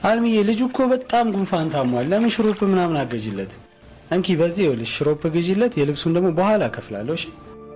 አልሚዬ ልጁ እኮ በጣም ጉንፋን ታሟል። ለምን ሽሮፕ ምናምን አገዥለት? እንኪ በዚህ ይኸውልሽ ሽሮፕ ግዢለት፣ የልብሱን ደግሞ በኋላ እከፍላለሁ። እሺ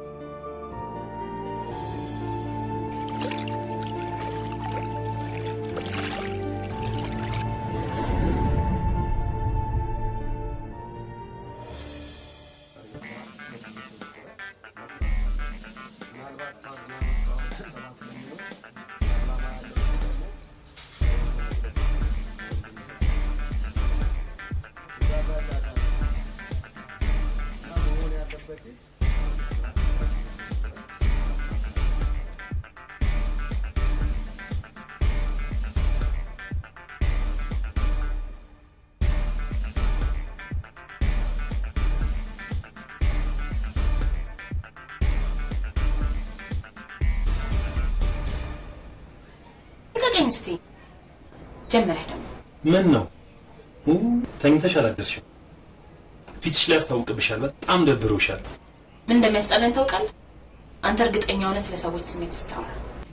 ልቀቀኝ እስቲ። ጀመረህ ደግሞ ምን ነው ኡ፣ ተኝተሽ አላደርሽም? ፊትሽ ላይ ያስታውቅብሻል። በጣም ደብሮሻል። ምን እንደሚያስጠላኝ ታውቃለህ? አንተ እርግጠኛ ሆነ ስለ ሰዎች ስሜት ስታወራ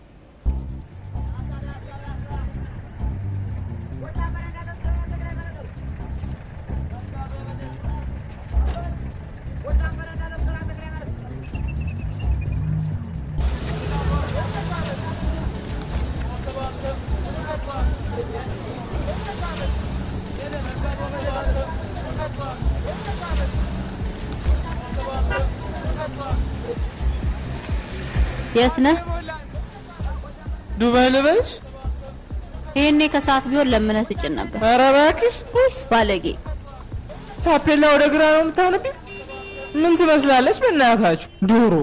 የት ነህ? ዱባይ ልበልሽ? ይሄኔ ከሰዓት ቢሆን ለምነህ ትጭን ነበር። ኧረ እባክሽ ወይስ ባለጌ? ታፔላ ወደ ግራ ነው የምታነቢ? ምን ትመስላለች በእናታችሁ ዶሮ።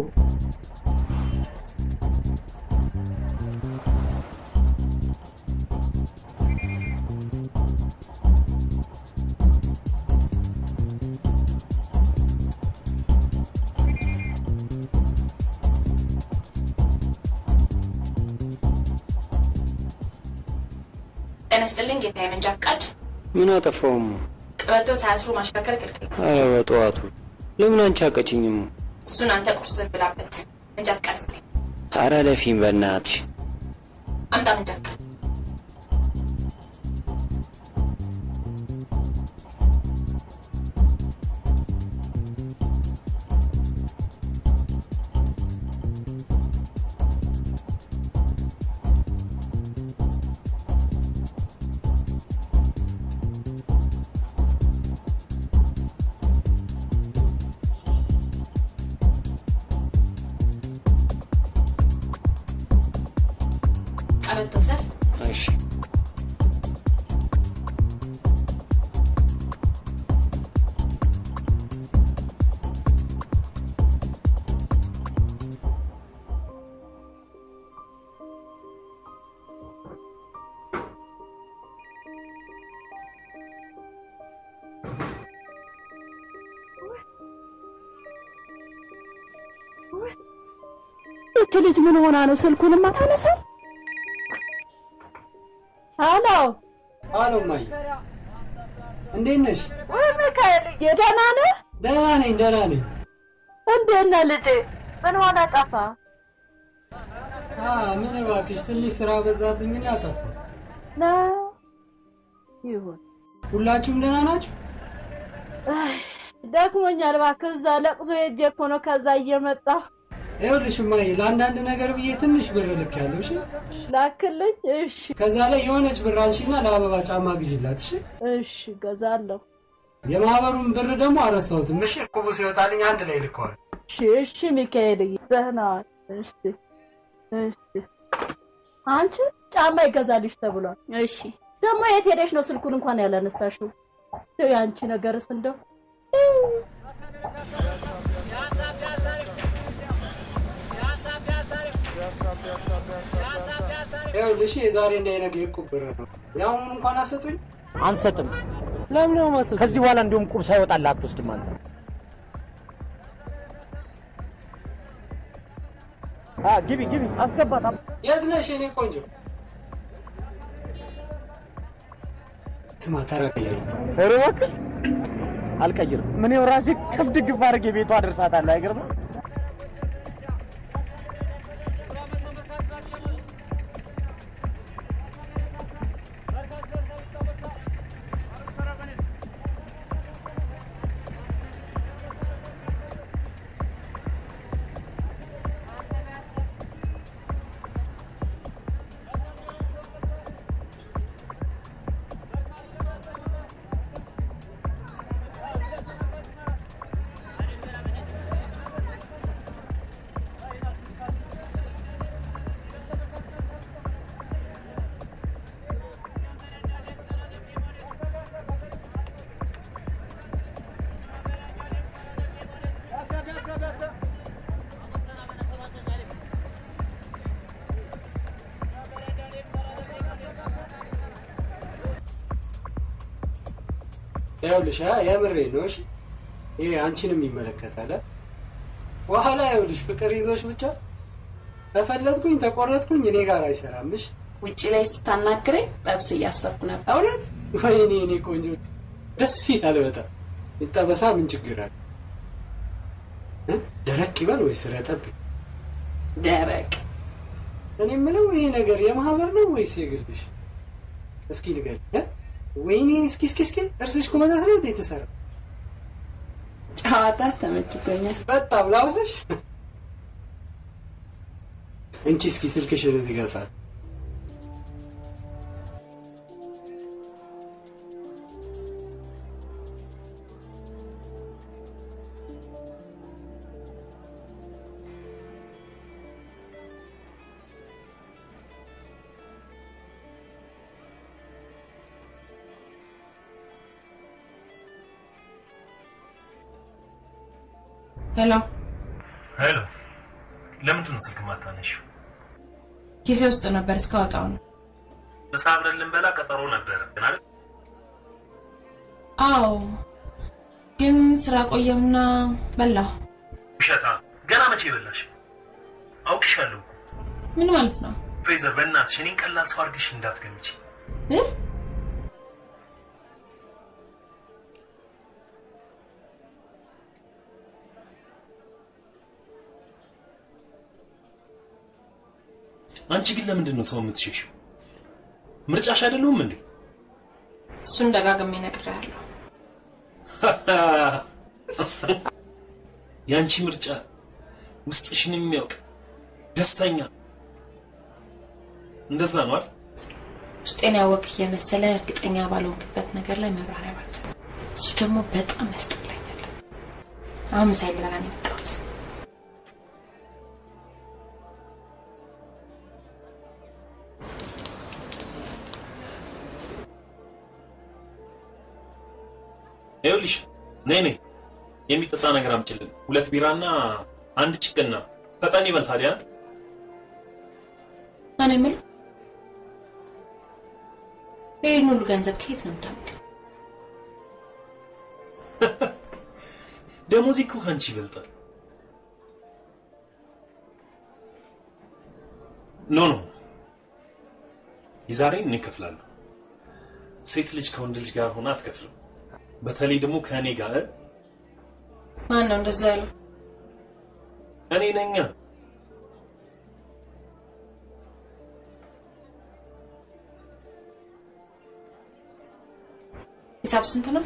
ጤና ይስጥልኝ ጌታ የመንጃ ፍቃድ ምን አጠፋውም? ቀበቶ ሳያስሩ ማሽከርከር ክልክል ነው። ኧረ በጠዋቱ ለምን አንቺ አቀጭኝም? እሱን አንተ ቁርስ ብላበት። መንጃ ፍቃድ ስጠኝ። ኧረ ለፊም በእናትሽ አምጣ መንጃ ፍቃድ። ቀበቶ ሰር እሺ ይቺ ልጅ ምን ሆና ነው ስልኩንማ ታነሳው? አሎ አሎ ማይ እንዴት ነሽ? ወይ ሚካኤልዬ ደህና ነህ? ደህና ነኝ ደህና ነኝ። እንዴት ነህ ልጄ? ምን ሆነ ጠፋ? አ ምን እባክሽ ትንሽ ስራ በዛብኝና ጠፋ። ነው ይሁን። ሁላችሁም ደህና ናችሁ? አይ፣ ደክሞኛል እባክህ። እዛ ለቅሶ ሄጄ እኮ ነው ከዛ እየመጣሁ ይኸውልሽ እማዬ ለአንዳንድ ነገር ብዬ ትንሽ ብር ልኬያለሁ። እሺ ላክልኝ። እሺ ከዛ ላይ የሆነች ብር አንሺና ለአበባ ጫማ ግዢላት። እሺ እሺ፣ ገዛለሁ። የማህበሩን ብር ደግሞ አረሳሁትም። እሺ እቁቡ ሲወጣልኝ አንድ ላይ ልከዋል። እሺ እሺ፣ ሚካኤልዬ ደህና ዋል። እሺ እሺ። አንቺ ጫማ ይገዛልሽ ተብሏል። እሺ ደግሞ የት ሄደሽ ነው ስልኩን እንኳን ያላነሳሽው? እንደው የአንቺ ነገርስ እንደው ይኸውልሽ የዛሬ እና የነገ የእቁብ ብር ነው። የአሁኑን እንኳን አሰጡኝ። አንሰጥም። ለምን ነው ማሰጡኝ? ከዚህ በኋላ እንዲሁም ቁብ ሳይወጣልህ አትወስድም አንተ። አ ግቢ ግቢ፣ አስገባት። የት ነሽ የኔ ቆንጆ? ስማ ተረቀየሩ ኧረ እባክህ አልቀይርም። ምን ይኸው ራሴ ከፍ ድግፍ አድርጌ ቤቷ አደርሳታለሁ። አይገርምም? ይኸውልሽ አ የምሬ ነው። እሺ ይሄ አንቺንም ይመለከታል። አ? በኋላ ይኸውልሽ ፍቅር ይዞሽ ብቻ ተፈለጥኩኝ ተቆረጥኩኝ እኔ ጋር አይሰራም። እሺ ውጭ ላይ ስታናግረኝ ጠብስ እያሰብኩ ነበር። እውነት ወይኔ እኔ ቆንጆ ደስ ይላል በጣም ይጠበሳ ምን ችግር አለ እ? ደረቅ ይበል ወይስ ረጠብ ደረቅ እኔ የምለው ይሄ ነገር የማህበር ነው ወይስ የግልሽ እስኪ ንገሪኝ እ? ወይኔ እስኪ እስኪ እስኪ እርስሽ ከመዛት ነው እንዴ የተሰራ ጨዋታ ተመችቶኛል። በጣም ላውስሽ እንቺ እስኪ ስልክሽን እዚህ ጋር ጣል ሄሎ፣ ሄሎ፣ ለምንድን ነው ስልክ ማታነሺው? ጊዜ ውስጥ ነበር እስካወጣው ነው። ምሳ አብረን ልንበላ ቀጠሮ ነበረ ግን አይደል? አዎ፣ ግን ስራ ቆየምና በላሁ። ውሸታ! ገና መቼ በላሽ? አውቅሻለሁ። ምን ማለት ነው? ፍሬዘር፣ በእናትሽ እኔን ቀላል ሰው አድርግሽ እንዳትገምቺ። እ? አንቺ ግን ለምንድን ነው ሰው የምትሸሽው? ምርጫሽ አይደለሁም እንዴ? እሱን ደጋግሜ ነግሬሃለሁ። የአንቺ ምርጫ ውስጥሽን የሚያውቅ ደስተኛ እንደዛ ነው አይደል? ውስጤን ያወቅ የመሰለ እርግጠኛ ባልሆንክበት ነገር ላይ መብራሪያ ባት እሱ ደግሞ በጣም ያስጠላኛል። አሁን ምሳይ ልበላ ነው የመጣሁት። ይኸውልሽ ነይ ነይ የሚጠጣ ነገር አምጪልን። ሁለት ቢራና አንድ ችቅና ፈጠን ይበል ታዲያ። ማን የምለው ይህን ሁሉ ገንዘብ ከየት ነው የምታመጣው? ደሞዜ እኮ ከአንቺ ይበልጣል። ኖ ኖ የዛሬን እኔ እከፍላለሁ። ሴት ልጅ ከወንድ ልጅ ጋር ሆና አትከፍልም። በተለይ ደግሞ ከእኔ ጋር ማን ነው እንደዛ ያለው? እኔ ነኛ። ሂሳብ ስንት ነው?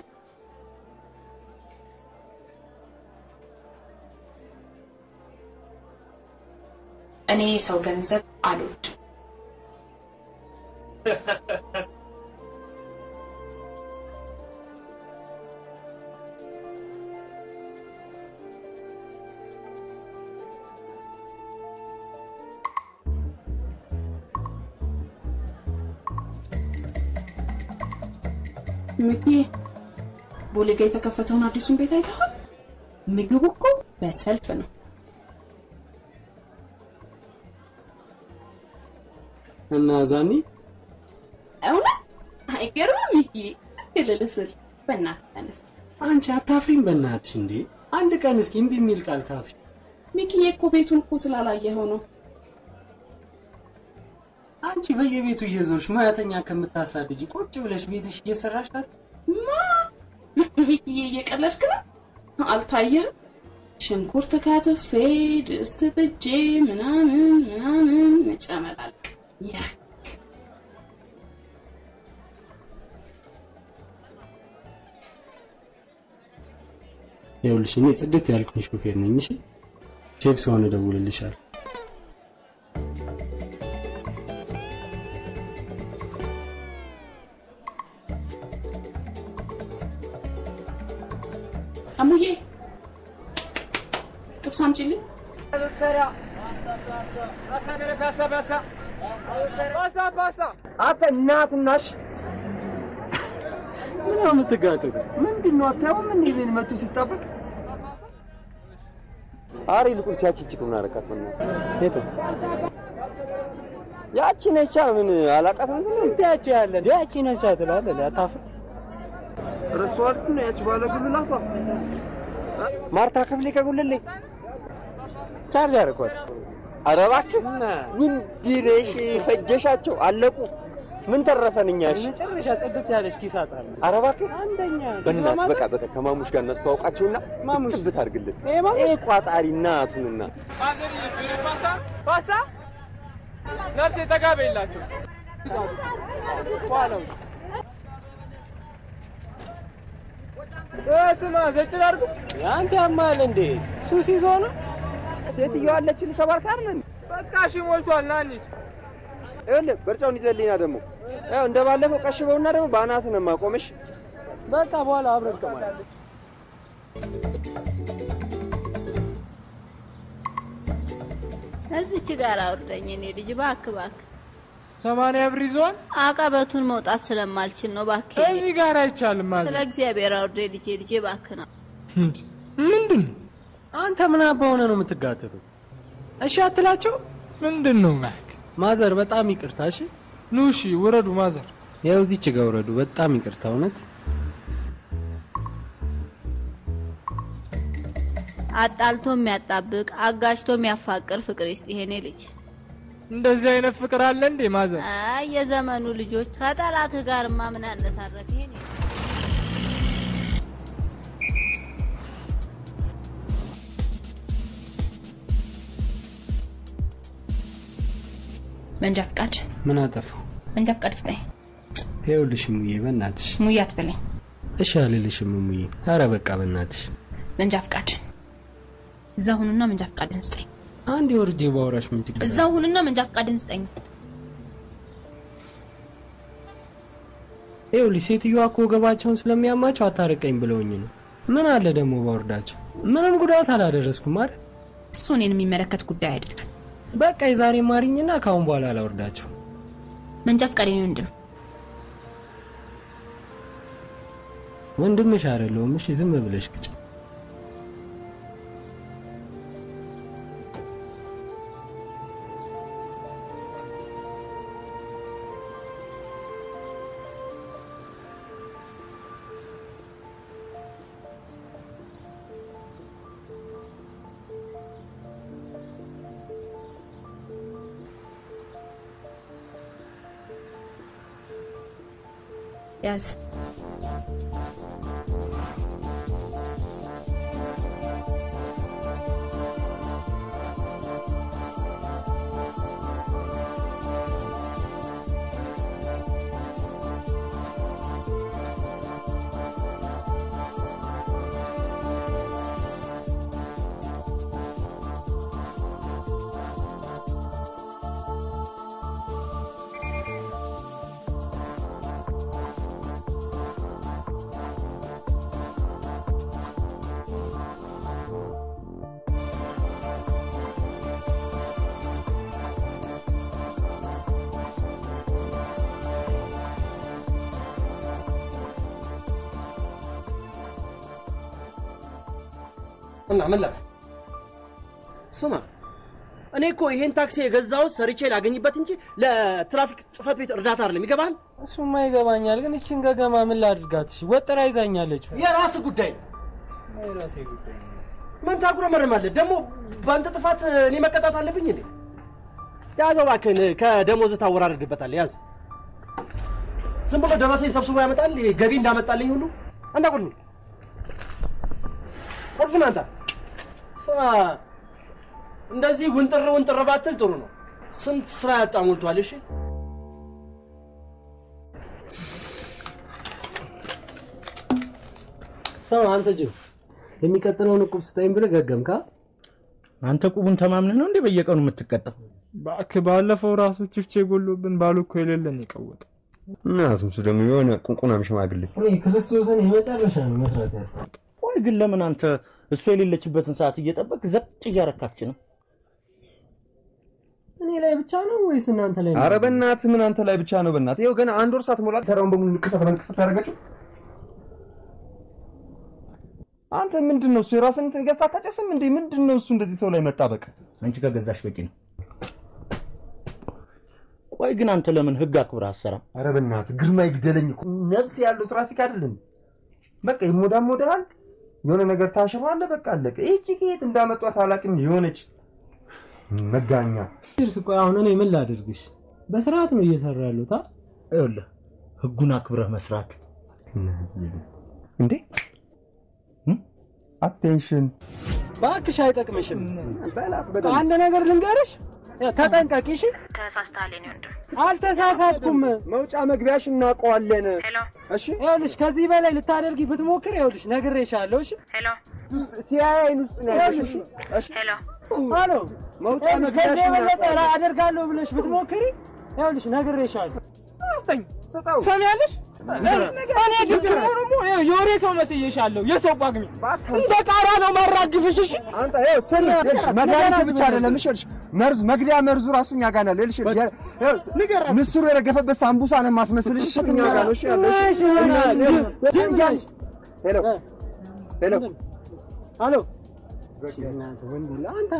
እኔ ሰው ገንዘብ አልወድም። ምኪ ቦሌ ጋ የተከፈተውን አዲሱን ቤት አይተሃል? ምግቡ እኮ በሰልፍ ነው። እና ዛኒ እውነት አይገርምም? ሚኪ እልል ስል በእናትህ ተነስ። አንቺ አታፍሪም በእናትሽ እንዴ አንድ ቀን እስኪ እምቢ የሚል ቃል ካፍሽ ሚኪዬ እኮ ቤቱን እኮ ስላላየኸው ነው። አንቺ በየቤቱ እየዞርሽ ሙያተኛ ከምታሳድጂ ቁጭ ብለሽ ቤትሽ እየሰራሽ ናት ማ ሚኪዬ እየቀለድክ ነው? አልታየህም? ሽንኩርት ከትፌ ድስት ጥጄ ምናምን ምናምን መጨመላልቅ ያ ይኸውልሽ እኔ ጽድት ያልኩኝ ሹፌር ነኝ እሺ ሼፍ ስሆን እደውልልሻለሁ አሙዬ ጥብስ አምጪልኝ። አንተ እናትናሽ ምን ነው የምትጋጠጡ ምንድን ነው አታየውም? እንዴ ቤት መቶ ሲጣበቅ አሪ ልቁን ሲያቺ ጭቅ ምን አረካት ምን የት ያቺ ነቻ ምን አላቃት ምን ስንት ያቺ ያለ ያቺ ነቻ ትላለህ አታፍር ረሷልኩ ነው ያቺ ባለ ጉልላቷ ማርታ ክፍሌ ከጉልሌ ቻርጅ አደረኳት። ኧረ እባክህ ውንድነሽ ፈጀሻቸው አለቁ። ምን ተረፈን እኛ? እሺ መጨረሻ ጽድት ያለች ኪስ አጣለ። ኧረ እባክህ አንደኛ በእናትህ በቃ በቃ ከማሙሽ ጋር እናስተዋውቃቸውና ማሙሽ ትብት አድርግልን። ይሄ ቋጣሪ እናቱንና ፓሳ ነፍሴ ጠጋ በይላቸው ኋላው ስማ ዘጭ ላድርጉ አንተ ያማል እንዴ? ሱስ ይዞ ነው ሴትዮዋ አለችልህ ተባርካ አይደል? በቃ እሺ ሞልቷል ና እንሂድ ይኸውልህ በርጫውን ይዘልኝና ደግሞ ያው እንደ ባለፈው ቀሽበውና ደግሞ በአናትህ ነው የማቆምሽ። በቃ በኋላ አብረን ከማለት እዚች ጋር አውርደኝ እኔ ልጅ እባክህ እባክህ። ሰማንያ ብር ይዘዋል። አቀበቱን መውጣት ስለማልችል ነው እባክህ። እዚህ ጋር አይቻልም ማለት ስለ እግዚአብሔር አውርደኝ ልጄ ልጄ እባክህ ነው። ምንድን ነው አንተ ምን አባ ሆነ ነው የምትጋተተው? እሺ አትላቸው። ምንድን ነው ማክ? ማዘር በጣም ይቅርታ። እሺ ኑ እሺ ውረዱ ማዘር። ያው እዚች ጋር ውረዱ። በጣም ይቅርታ እውነት። አጣልቶ የሚያጣብቅ አጋጭቶ የሚያፋቅር ፍቅር ይስጥ ይሄኔ ልጅ። እንደዚህ አይነት ፍቅር አለ እንዴ ማዘር? አይ የዘመኑ ልጆች ከጠላትህ ጋርማ ምን አነታረክ ይሄኔ መንጃ ፍቃድ ምን አጠፋው? መንጃ ፍቃድ ስጠኝ። ይኸውልሽ ሙዬ በእናትሽ ሙዬ አትበለኝ። እሺ አልልሽም ሙዬ። ኧረ በቃ በእናትሽ መንጃ ፍቃድ እዛ ሁኑና መንጃ ፍቃድን ስጠኝ። አንድ የወርጄ ባወራሽ ምን ችግር እዛ ሁኑና መንጃ ፍቃድን ስጠኝ። ይኸውልሽ ሴትዮዋ እኮ ወገባቸውን ስለሚያማቸው አታርቀኝ ብለውኝ ነው። ምን አለ ደግሞ ባወርዳቸው? ምንም ጉዳት አላደረስኩም አይደል? እሱ እኔን የሚመለከት ጉዳይ አይደለም። በቃ የዛሬ ማሪኝና ከአሁን በኋላ አላወርዳቸው። መንጃ ፍቃድ የኔ ወንድም ወንድምሽ አይደለሁም። እሺ ዝም ብለሽ ቅጭ። ያዝ። እና ምን ላድርግ? ስማ እኔ እኮ ይሄን ታክሲ የገዛሁት ሰርቼ ላገኝበት እንጂ ለትራፊክ ጽህፈት ቤት እርዳታ አይደለም። ይገባል? እሱማ ይገባኛል፣ ግን እችን ገገማ ምን ላድርጋት? እሺ ወጥራ ይዛኛለች። የራስ ጉዳይ ነው። የራሴ ጉዳይ ምን ታጉረመርማለህ? ደግሞ በአንተ ጥፋት እኔ መቀጣት አለብኝ እንዴ? ያዘው እባክህን፣ ከደሞዝ ታወራርድበታለህ። ያዝ። ዝም ብሎ ደረሰኝ ሰብስቦ ያመጣል። ገቢ እንዳመጣልኝ ሁሉ አንተ ቁልፍ ቁልፍን አንተ ስማ፣ እንደዚህ ውንጥር ውንጥር ባትል ጥሩ ነው። ስንት ስራ ያጣ ሞልቷል። እሺ ስማ አንተ ጅብ፣ የሚቀጥለውን እቁብ ስጠኝ ብለህ ገገምካ። አንተ ቁቡን ተማምነህ ነው እንዴ በየቀኑ የምትቀጣው? እባክህ ባለፈው ራሱ ችፍቼ ጎሎብን ባሉ እኮ የሌለን የቀወጠ እናቱም እሱ ደግሞ የሆነ ቁንቁናም ሽማግሌ እኔ ክርስቶስን የመጨረሻ ነው መስራት ያስታል። ቆይ ግን ለምን አንተ እሱ የሌለችበትን ሰዓት እየጠበቅ ዘጭ እያረካች ነው? እኔ ላይ ብቻ ነው ወይስ እናንተ ላይ ነው? አረ በእናትህ ምን አንተ ላይ ብቻ ነው? በእናትህ ይኸው ገና አንድ ወር ሳትሞላ ተራውን በሙሉ ንቅሳት በንቅሳት ያደረገችው አንተ ምንድን ነው እሱ የራስን እንትን ገዝተህ አታጨስም እንዴ? ምንድን ነው እሱ እንደዚህ ሰው ላይ መጣበቅ? አንቺ ከገዛሽ በቂ ነው። ቆይ ግን አንተ ለምን ህግ አክብረህ አትሰራም? አረ በእናትህ ግርማ ይግደለኝ እኮ ነፍስ ያለው ትራፊክ አይደለም። በቃ ይሞዳሞዳል። የሆነ ነገር ታሽሯለ። በቃ አለቀ። ይህቺ ከየት እንዳመጧት አላውቅም። የሆነች መጋኛ ድርስ ቆይ አሁን እኔ ምን ላድርግሽ? በስርዓት ነው እየሰራ ያሉት። አ ይኸውልህ ህጉን አክብረህ መስራት እንዴ አቴንሽን እባክሽ አይጠቅምሽም። አንድ ነገር ልንገርሽ፣ ተጠንቀቂ። እሺ ተሳስተሃል የኔ ወንድም። አልተሳሳትኩም። መውጫ መግቢያሽ እናውቀዋለን። ሄሎ እሺ ይኸውልሽ፣ ከዚህ በላይ ልታደርጊ ብትሞክር ይኸውልሽ ነግሬሻለሁ። እሺ ሄሎ ሲያይን ውስጥ ነው ያለሽ። እሺ ሄሎ አሎ መውጫ ይኸውልሽ፣ መግቢያሽ ከዚህ የበለጠ እናውቀዋለን። አደርጋለሁ ብለሽ ብትሞክሪ ይኸውልሽ ነግሬሻለሁ። ስጠኝ፣ ስጠው። ሰሚያለሽ? እኔ ድግሞ ደግሞ ይኸው የወሬ ሰው መስዬሻለሁ። የሰው ጳጉሜ እንደ ቃራ ነው ማራግፍሽ። እሺ አንተ ይኸው ስሚ፣ ይኸውልሽ መድኃኒቱ ብቻ አይደለም። እሺ ይኸውልሽ መርዙ መግደያ መርዙ ራሱ እኛ ጋር ነው ያለው። ይኸውልሽ ይኸውልሽ ምስሩ የረገፈበት ሳምቡሳ ነው የማስመስልሽ። እሺ እኛ ጋር ነው። እሺ ያለው። እሺ ጅም ነሽ። ሄሎ ሄሎ አሎ አንተ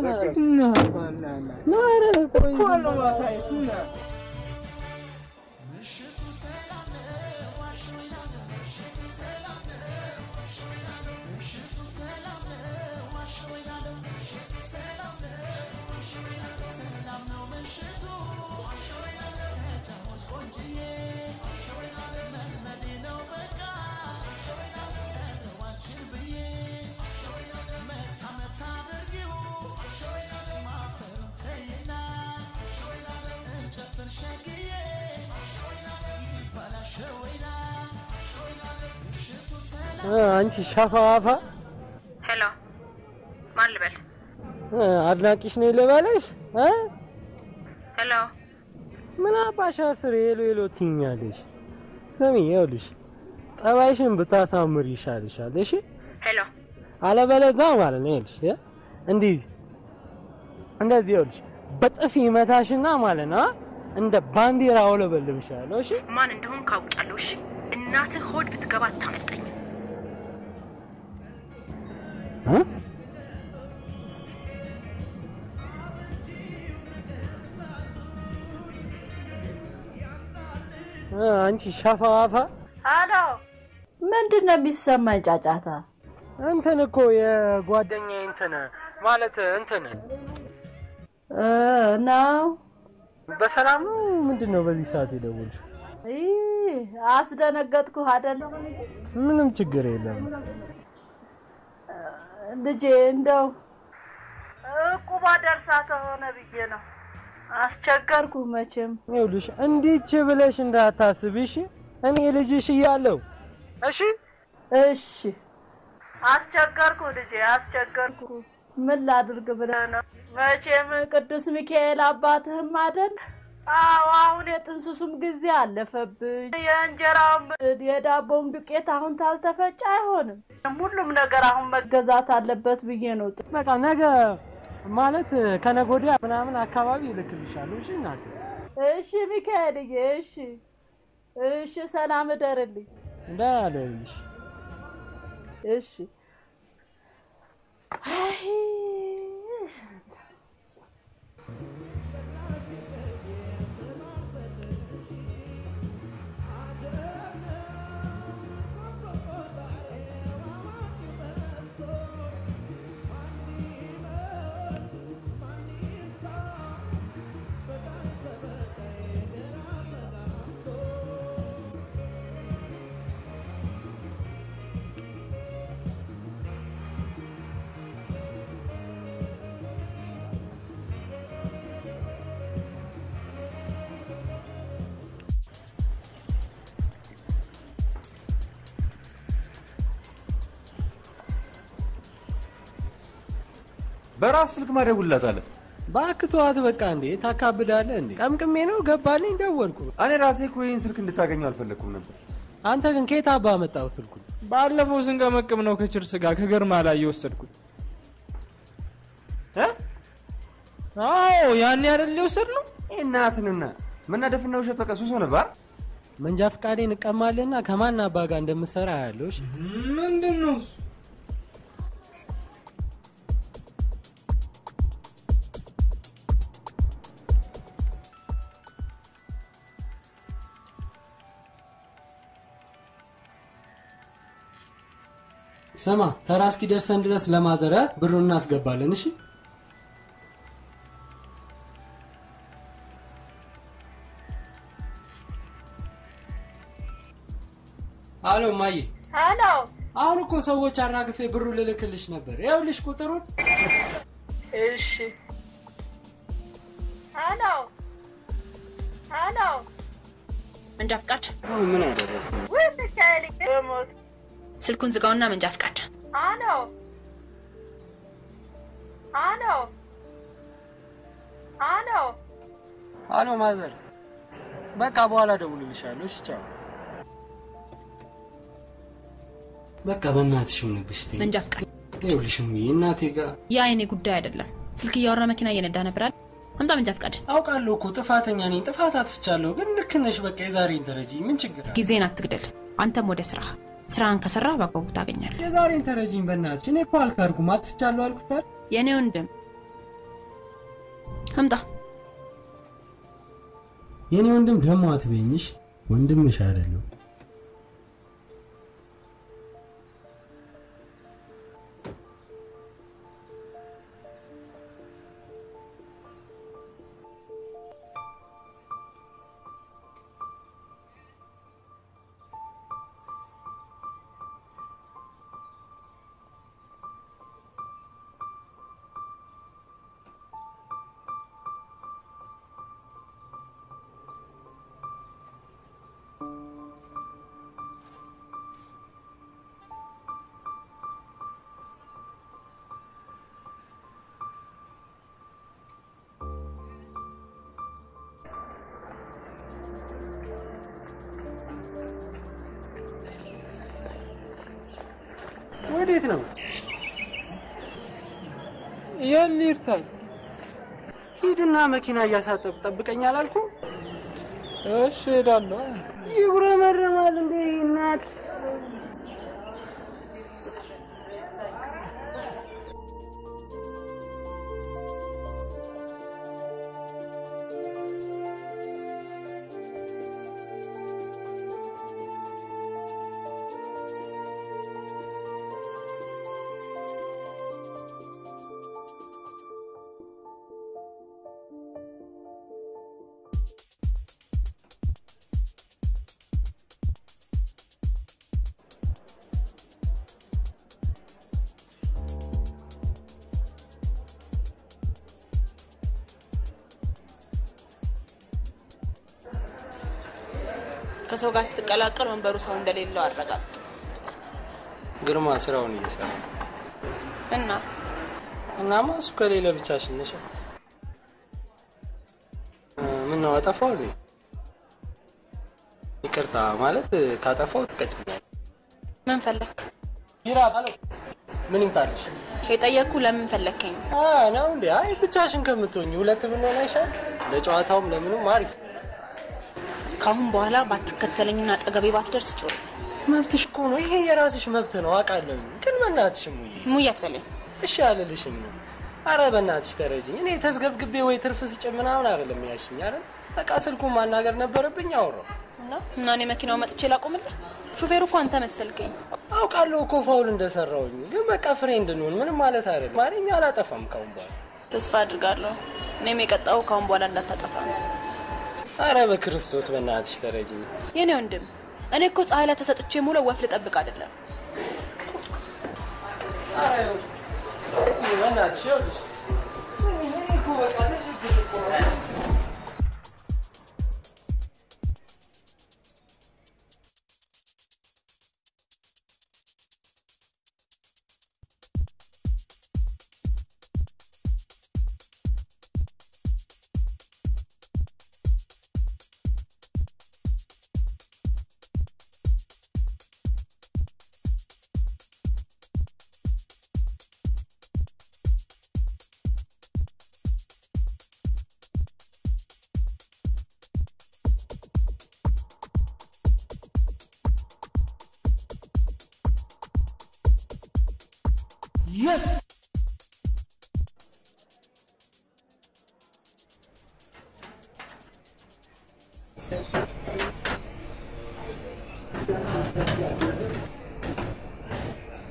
አንቺ ሻፋፋ ሄሎ ማን ልበል? አድናቂሽ ነኝ ልበለሽ እ ሄሎ ምን አባሻ ስር ሄሎ ሄሎ ትይኛለሽ? ስሚ ይኸውልሽ ጸባይሽን ብታሳምር ይሻልሻል። እሺ ሄሎ አለበለዚያ ማለት ነው ይኸውልሽ እ እንዲህ እንደዚህ ይኸውልሽ በጥፊ መታሽና ማለት ነው አ? እንደ ባንዲራ አውለበልብሻለሁ። እሺ ማን እንደሆን ካውቃለሁ። እሺ እናትህ ሆድ ብትገባ አታመልጠኝም። እ አንቺ ሻፋፋ አሎ ምንድን ነው የሚሰማኝ ጫጫታ? እንትን እኮ የጓደኛዬ እንትን ማለት እንትን እ ነው በሰላም ነው። ምንድን ነው በዚህ ሰዓት የደወልሽ? ይህ አስደነገጥኩህ አይደለም? ምንም ችግር የለም። ልጄ እንደው እቁባ ደርሳ ከሆነ ብዬ ነው። አስቸገርኩ መቼም። ይኸውልሽ እንዲች ብለሽ እንዳታስቢ እሺ። እኔ ልጅሽ እያለሁ እሺ እሺ አስቸገርኩ ልጄ አስቸገርኩ። ምን ላድርግ ብለህ ነው? መቼም ቅዱስ ሚካኤል አባትህም አይደል? አዎ አሁን የጥንሱሱም ጊዜ አለፈብኝ። የእንጀራውም የዳቦም ዱቄት አሁን ታልተፈጨ አይሆንም። ሁሉም ነገር አሁን መገዛት አለበት ብዬ ነው። በቃ ነገ ማለት ከነገ ወዲያ ምናምን አካባቢ ይልክልሻለሁ። እሺ እናቴ። እሺ ሚካኤልዬ፣ እሺ እሺ፣ ሰላም እደርልኝ። እንዳለልሽ እሺ አይ በራስ ስልክ ማደውልላታለህ። እባክህ ተዋት በቃ። እንዴ ታካብዳለህ እንዴ? ቀምቅሜ ነው ገባልኝ፣ ደወልኩ። እኔ ራሴ እኮ ይህን ስልክ እንድታገኘው አልፈለግኩም ነበር። አንተ ግን ከየት አባ መጣው ስልኩን? ባለፈው ስንቀመቅም ነው ከችርስ ጋር ከገርማ ላይ የወሰድኩት። አዎ ያኔ አይደል የወሰድነው? እናትንና መናደፍና ውሸት በቃ ሱስ ሆነብህ። መንጃ ፈቃዴን እቀማልና ከማን አባ ጋር እንደምሰራ ያለው እሺ። ምንድን ነው እሱ? ስማ ተራ እስኪደርሰን ድረስ ለማዘረ ብሩን እናስገባለን። እሺ አሎ ማዬ፣ ሄሎ አሁን እኮ ሰዎች አራግፌ ብሩ ልልክልሽ ነበር። ይኸውልሽ ቁጥሩን። እሺ ሄሎ ሄሎ መንጃ ፍቃድ ምን አደረግ? ወይ ሚካኤል ሞት ስልኩን ዝጋውና መንጃ ፍቃድ ሄሎ ሄሎ ሄሎ አሎ ማዘር፣ በቃ በኋላ ደውልልሻለሁ። እሺ ቻው። በቃ በእናትሽ ሆነብሽ። ተይኝ። መንጃ ፍቃድ ይኸውልሽ እሙዬ፣ እናቴ ጋር ያ የኔ ጉዳይ አይደለም። ስልክ እያወራ መኪና እየነዳ ነበራል። አምጣ መንጃ ፍቃድ። አውቃለሁ እኮ ጥፋተኛ ነኝ፣ ጥፋት አጥፍቻለሁ። ግን ልክ ነሽ። በቃ የዛሬን ተረጂ። ምን ችግር አለ? ጊዜን አትግደል። አንተም ወደ ስራ ስራን ከሰራ በአግባቡ ታገኛለህ። የዛሬን ተረጂኝ በእናትሽ። እኔ እኮ አልካድኩም፣ አጥፍቻለሁ አልኩታል። የእኔ ወንድም አምጣ። የኔ ወንድም ደግሞ አትበይኝሽ፣ ወንድምሽ አይደለሁ። ወዴት ነው? የት ልሂድ ታዲያ? ሂድና መኪና እያሳጠብ ጠብቀኝ አላልኩም? እሺ እሄዳለሁ። ይጉረመረማል እንዴ እናት ከሰው ጋር ስትቀላቀል ወንበሩ ሰው እንደሌለው አረጋግጥ ግርማ ስራውን እየሰራ ነው። እና እናማ እሱ ከሌለ ብቻሽን ነሽ። ምን ነው አጠፋው እንዴ? ይቅርታ ማለት ካጠፋው ትቀጭኛለሽ። ምን ፈለክ? ቢራ አሎ፣ ምን ይምጣልሽ? የጠየቅኩ ለምን ፈለከኝ? አ ነው እንዴ? አይ ብቻሽን ከምትሆኝ ሁለት ብንሆን አይሻል? ለጨዋታውም ለምኑም አሪፍ። ከአሁን በኋላ ባትከተለኝና አጠገቤ ባትደርስ ጥሩ። መብትሽ እኮ ነው። ይሄ የራስሽ መብት ነው አውቃለሁ። ግን በእናትሽ ሙዬ ሙዬ አትበለኝ። እሺ አልልሽም ነው። አረ በእናትሽ ተረጅኝ። እኔ ተዝገብግቤ ወይ ትርፍ ስጭ ምናምን አይደለም ያልሽኝ አይደል? በቃ ስልኩን ማናገር ነበረብኝ። አወራው እና እኔ መኪናው መጥቼ ላቆምልህ? ሹፌሩ እኮ አንተ መሰልከኝ። አውቃለሁ እኮ ፋውል እንደሰራውኝ፣ ግን በቃ ፍሬንድ እንሁን። ምንም ማለት አይደለም። ማለኛ አላጠፋም ካሁን በኋላ ተስፋ አድርጋለሁ። እኔም የቀጣው ካሁን በኋላ እንዳታጠፋ ነው። አረ በክርስቶስ በእናትሽ ተረጅኝ። የኔ ወንድም እኔ እኮ ፀሐይ ላይ ተሰጥቼ ሙሉ ወፍ ልጠብቅ አይደለም። በእናትሽ ይኸውልሽ፣ እኔ እኮ በቃ ተሸግር እኮ ነው። Yes!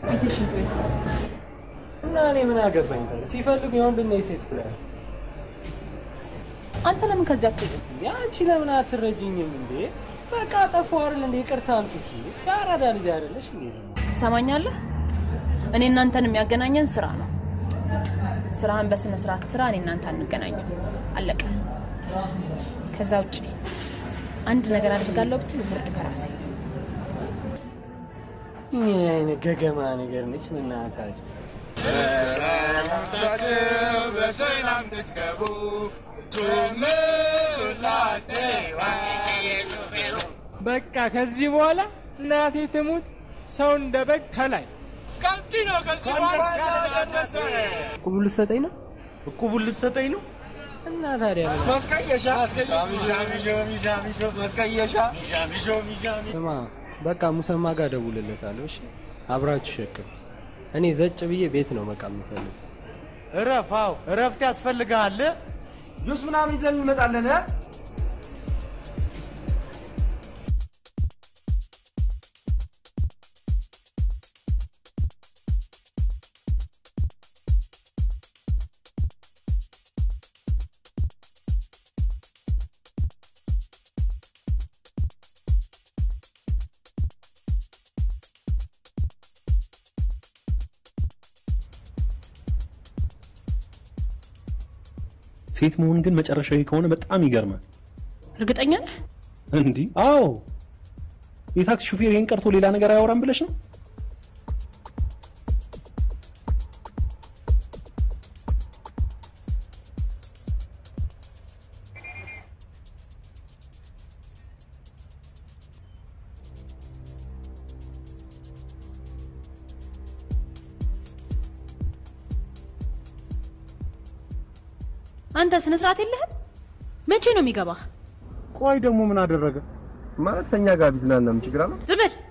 እና እኔ ምን አገባኝ? ታዲያ ሲፈልጉ የወንድና የሴት ብለህ አንተ ለምን ከዚያ አትሄድም? አንቺ ለምን አትረጅኝም እንዴ? በቃ ጠፋሁ አይደል እንዴ? ይቅርታ አልኩሽ። የአራዳ ልጅ አይደለሽ እንዴ? ትሰማኛለህ? እኔ እናንተን የሚያገናኘን ስራ ነው። ስራህን በስነ ስርዓት ስራ፣ እኔ እናንተ አንገናኝም። አለቀ። ከዛ ውጭ አንድ ነገር አድርጋለሁ ብትል ውርድ ከራሴ ምን አይነት ገገማ ነገር ነች? ምናታችሁ በሰላም እንድትገቡ በቃ ከዚህ በኋላ እናቴ ትሙት ሰው እንደ በግ ከላይ ቁቡ ልትሰጠኝ ነው? እቁቡ ልትሰጠኝ ነው? እና ታዲያ ምን? ማስቀየሻ ማስቀየሻ ስማ በቃ ሙሰማ ጋር ደውልለታለሁ። እሺ አብራችሁ ሸክም። እኔ ዘጭ ብዬ ቤት ነው በቃ የምፈልግ። እረፍ። አዎ እረፍት ያስፈልግሃል። ጁስ ምናምን ይዘን እንመጣለን። እ? ሴት መሆን ግን መጨረሻዊ ከሆነ በጣም ይገርማል። እርግጠኛ ነህ? እንዲህ? አዎ። የታክሲ ሹፌር ይህን ቀርቶ ሌላ ነገር አያወራም ብለሽ ነው? አንተ ስነ ስርዓት የለህም? መቼ ነው የሚገባህ? ቆይ ደግሞ ምን አደረገ? ማለት ከኛ ጋር ቢዝናና ምን ችግር አለው? ዝም በል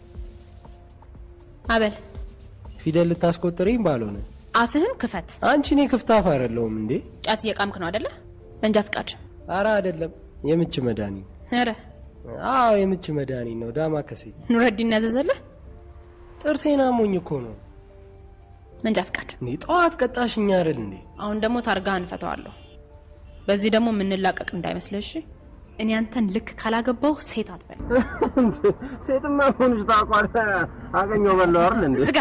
አበል። ፊደል ልታስቆጥረኝ ባልሆነ አፍህን ክፈት። አንቺ እኔ ክፍታፍ አይደለሁም እንዴ? ጫት እየቃምክ ነው አይደለ? መንጃ ፍቃድ። አረ አይደለም፣ የምች መድኃኒት። ኧረ አዎ የምች መድኃኒት ነው። ዳማ ከሴ ኑረዲን ያዘዘልህ ጥርሴን አሞኝ እኮ ነው። መንጃ ፍቃድ። እኔ ጠዋት ቀጣሽኛ አይደል እንዴ? አሁን ደግሞ ታርጋህን እፈታዋለሁ። በዚህ ደግሞ የምንላቀቅ እንዳይመስልህ እሺ? እኔ አንተን ልክ ካላገባው ሴት አትበል። ሴትማ ሆንሽ ታውቋለህ። አገኘው በለው አይደል እንዴ? ዝጋ።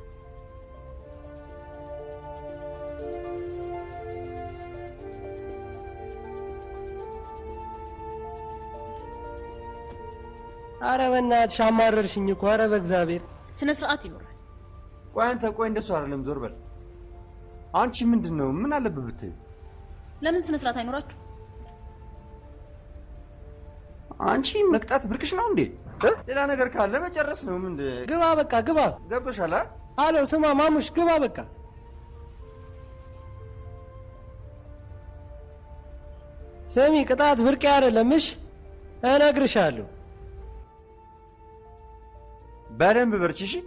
አረ በእናትሽ አማረርሽኝ እኮ። አረ በእግዚአብሔር ስነ ስርዓት ይኖራል። ቆይ አንተ ቆይ እንደሱ አይደለም፣ ዞር በል። አንቺ ምንድን ነው ምን አለብህ ብትይ? ለምን ስነ ስርዓት አይኖራችሁ? አንቺ መቅጣት ብርቅሽ ነው እንዴ? ሌላ ነገር ካለ መጨረስ ነው። ምን ግባ፣ በቃ ግባ። ገብቶሻል? አ? አሎ ስማ ማሙሽ ግባ በቃ። ስሚ ቅጣት ብርቅ አይደለም። እሽ እነግርሻለሁ። በደንብ በርቺ እሺ።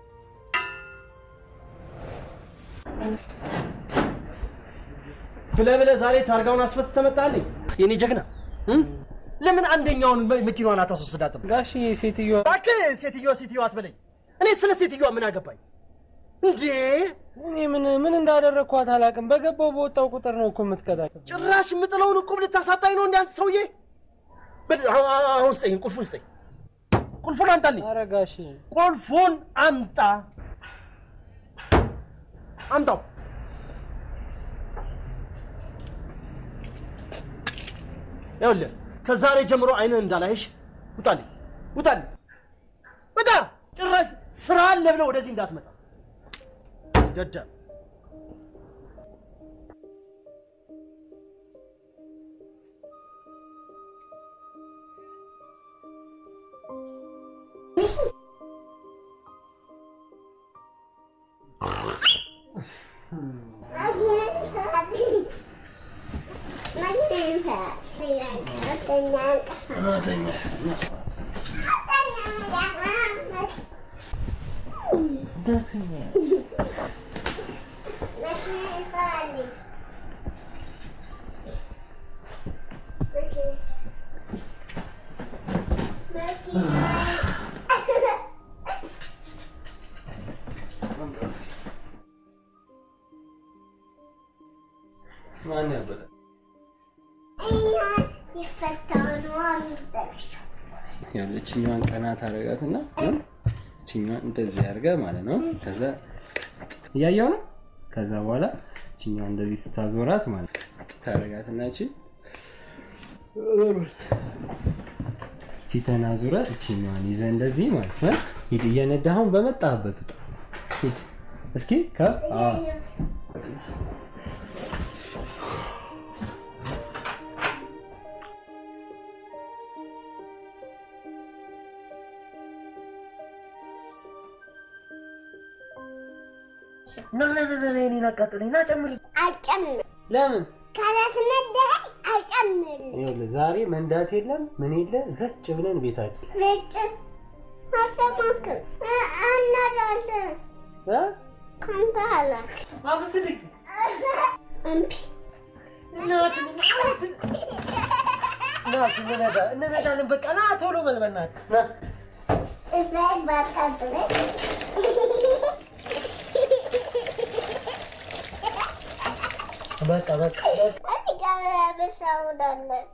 ብለህ ብለህ ዛሬ ታርጋውን አስፈት ተመጣልኝ የኔ ጀግና እ? ለምን አንደኛውን መ- መኪናዋን አታስወስዳትም? ጋሽ ሴትዮዋ እባክህ ሴትዮዋ ሴትዮዋ አትበለኝ። እኔ ስለ ሴትዮዋ ምን አገባኝ እንዴ? እኔ ምን ምን እንዳደረግኳት አላውቅም። በገባው በወጣው ቁጥር ነው እኮ የምትቀጣቸው። ጭራሽ የምጥለውን እቁብ ልታሳጣኝ ነው እንደ አንተ ሰውዬ። በል- አሁን- አሁን አሁን ስጠኝ፣ ቁልፉን ስጠኝ። ቁልፉን አምጣልኝ። ኧረ ጋሽ ቁልፉን አምጣ፣ አምጣው። ይኸውልህ ከዛሬ ጀምሮ አይንህ እንዳላይሽ ውጣልኝ፣ ውጣልኝ፣ ውጣ። ጭራሽ ስራ አለ ብለህ ወደዚህ እንዳትመጣ ደደብ። ማን ያበለ ያለችኛዋን ቀናት አረጋትና እችኛዋን እንደዚህ አድርገ ማለት ነው። ከዛ እያየው ነው። ከዛ በኋላ እችኛዋን እንደዚህ ስታዞራት ማለት ታረጋትና እቺ ፊተና ዙረ እችኛዋን ይዘ እንደዚህ ማለት ነው። ሂድ እየነዳሁን በመጣህበት ውጣ። ሂድ እስኪ ከ አዎ ና ና ና ና እኔን አቃጥለኝ ና ጨምር አልጨምር ለምን ካላስነዳኸኝ አልጨምርም። ይኸውልህ ዛሬ መንዳት የለም ምን የለ ዘጭ ብለን ቤታችን ልጭ አልሰማክም እናዳለን እ? ከአንተ አላክ አብስልኝ እምቢ ናት ናት እንነዳ እንነዳለን በቃ ና ቶሎ በል በእናትህ ና እዛይ ባታብለኝ በቃ በቃ በቃ እዚህ ጋር ያበሳውዳለን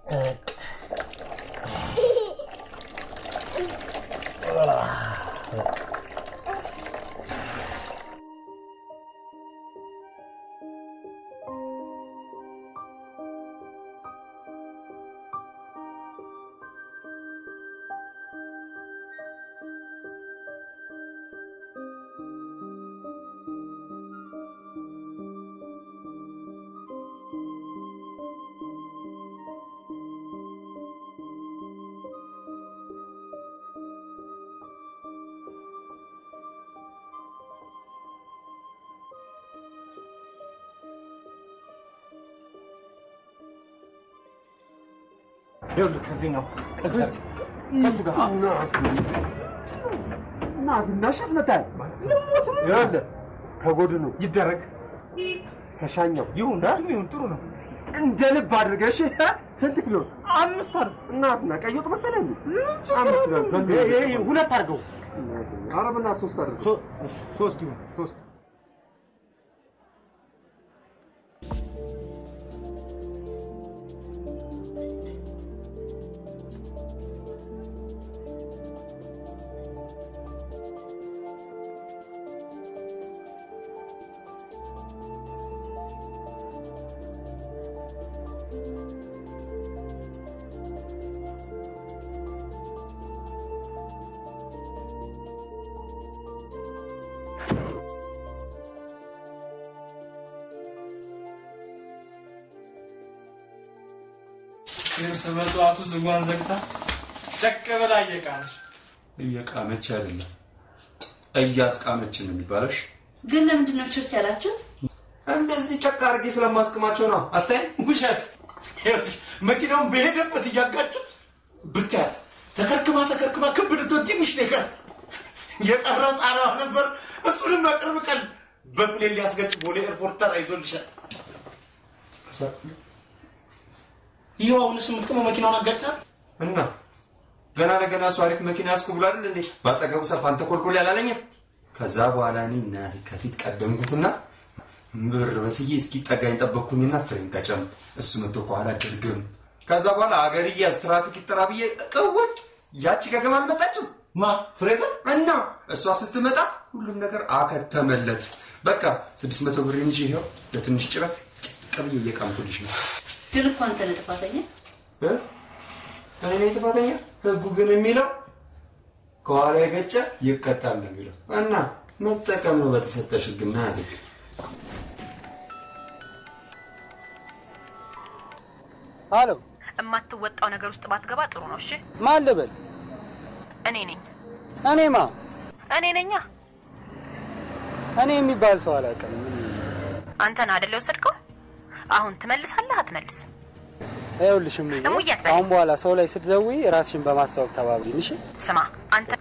ይኸውልህ ከዚህኛው ከሱ ጋር እናትናሽ ያስመታል። ይኸውልህ ከጎድኑ ይደረግ ከሻኛው ይሁን ይሁን ጥሩ ነው። እንደ ልብ አድርገሽ ስንት ኪሎ አምስት አር እናትና ቀይ ወጥ መሰለኝ አምስት ነው ዘንድ ይሄ ሁለት አድርገው ኧረ በእናትህ ሶስት አድርገው ሶስት ይሁን ሶስት ልብስ በጠዋቱ ዝጓን ዘግታ ጨቅ ብላ እየቃነች እየቃመች አይደለም እያስቃመችን ነው የሚባለሽ። ግን ለምንድን ነው ችርስ ያላችሁት? እንደዚህ ጨቅ አድርጌ ስለማስቀማቸው ነው። አስታይ ውሸት። ይኸውልሽ መኪናውን በሄደበት እያጋጨ ብታያት ተከርክማ ተከርክማ ክብ ልትሆን ትንሽ ነገር የቀረ ጣሪያዋ ነበር። እሱንም በቅርብ ቀን በፕሌን ሊያስገጭ ቦሌ ኤርፖርት ተራ ይዞልሻል። ይኸው አሁንስ የምትቀመው መኪናውን አጋጭታል እና ገና ለገና እሱ አሪፍ መኪና ያስኩ ብሎ አይደል እንዴ ባጠገቡ ሰልፍ አንተ ኮልኮል ያላለኝም። ከዛ በኋላ እኔ እናቴ ከፊት ቀደምኩትና ብር በስዬ እስኪጠጋኝ ጠበቅኩኝና ፍሬን ቀጨም፣ እሱ መጥቶ ከኋላ ድርግም። ከዛ በኋላ አገር እያዝ ትራፊክ ይጠራ ብዬ ቅውጥ ያቺ ገገማ አልመጣችም። ማ ፍሬዘር እና እሷ ስትመጣ ሁሉም ነገር አከተመለት። በቃ ስድስት መቶ ብር እንጂ ይኸው ለትንሽ ጭረት ቀብዬ እየቃምኩልሽ ነው። ግን እኮ አንተ ነህ ጥፋተኛ። እ? እኔ ነኝ ጥፋተኛ? ህጉ ግን የሚለው ከኋላ የገጨ ይቀጣል ነው የሚለው እና መጠቀም ነው በተሰጠሽ ህግና ህግ። አሎ የማትወጣው ነገር ውስጥ ባትገባ ጥሩ ነው። እሺ፣ ማን ልበል? እኔ ነኝ እኔማ እኔ ነኛ። እኔ የሚባል ሰው አላውቅም። አንተን አይደል የወሰድከው? አሁን ትመልሳለህ አትመልስም? ይኸውልሽ እሙዬ፣ እሙዬ አትበለኝ። አሁን በኋላ ሰው ላይ ስትዘዊ ራስሽን በማስታወቅ ተባብሪን። እሺ ስማ አንተ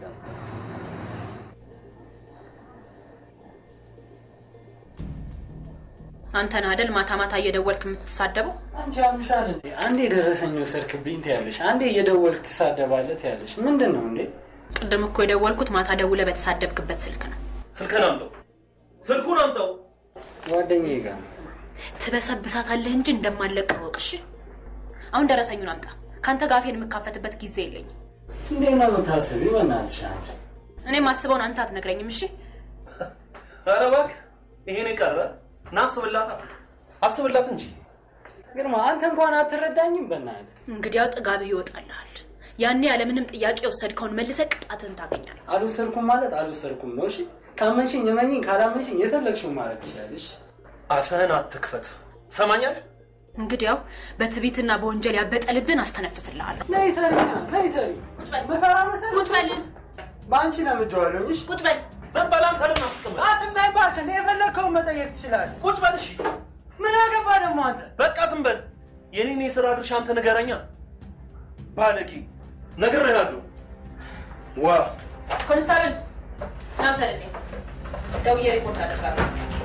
አንተ ነህ አይደል ማታ ማታ እየደወልክ የምትሳደበው? አንቺ አምሻል እንዴ? አንዴ የደረሰኝ ወሰድክብኝ ትያለሽ፣ አንዴ እየደወልክ ትሳደባለህ ትያለሽ። ምንድን ነው እንዴ? ቅድም እኮ የደወልኩት ማታ ደውለህ በተሳደብክበት ስልክ ነው። ስልክህን አምጣው። ስልኩን አምጣው። ጓደኛዬ ጋር ነው። ትበሰብሳታለህ እንጂ እንደማለቀው እወቅ። እሺ አሁን ደረሰኙን አምጣ። ከአንተ ጋር አፌን የምካፈትበት ጊዜ የለኝም። እንዴት ነው የምታስቢው? በእናትሽ አንቺ እኔ ማስበውን አንተ አትነግረኝም። እሺ ኧረ እባክህ ይሄን የቀረ ና አስብላት፣ አስብላት እንጂ ግርማ፣ አንተ እንኳን አትረዳኝም። በእናትህ እንግዲያው ጥጋብህ ይወጣልሃል። ያኔ ያለምንም ጥያቄ የወሰድከውን መልሰህ ቅጣትን ታገኛለህ። አልወሰድኩም ማለት አልወሰድኩም ነው። እሺ ካመንሽኝ እመኚኝ፣ ካላመንሽኝ የፈለግሽውን ማድረግ ትችላለሽ። አፍህን አትክፈት። ትሰማኛለህ? እንግዲያው በትዕቢትና በወንጀል ያበጠ ልብን አስተነፍስልሃለሁ። ነይ ሰሪ፣ ነይ ሰሪ። መፈራ መሰለሽ? ቁጭ በል በአንቺ ለምጄዋለሁ። እሺ ቁጭ በል። ዝም በል አንተ። ለምን አትቀመጥ? አትምታኝ እባክህ። እንደ የፈለግከውን መጠየቅ ትችላለህ። ቁጭ በል እሺ። ምን አገባ ደግሞ አንተ? በቃ ዝም በል። የኔን የስራ ድርሻ አንተ ንገረኛ። ባለጌ ነግሬሃለሁ። ዋ ኮንስታብል ና ውሰድልኝ። ደውዬ ሪፖርት አደርጋለሁ።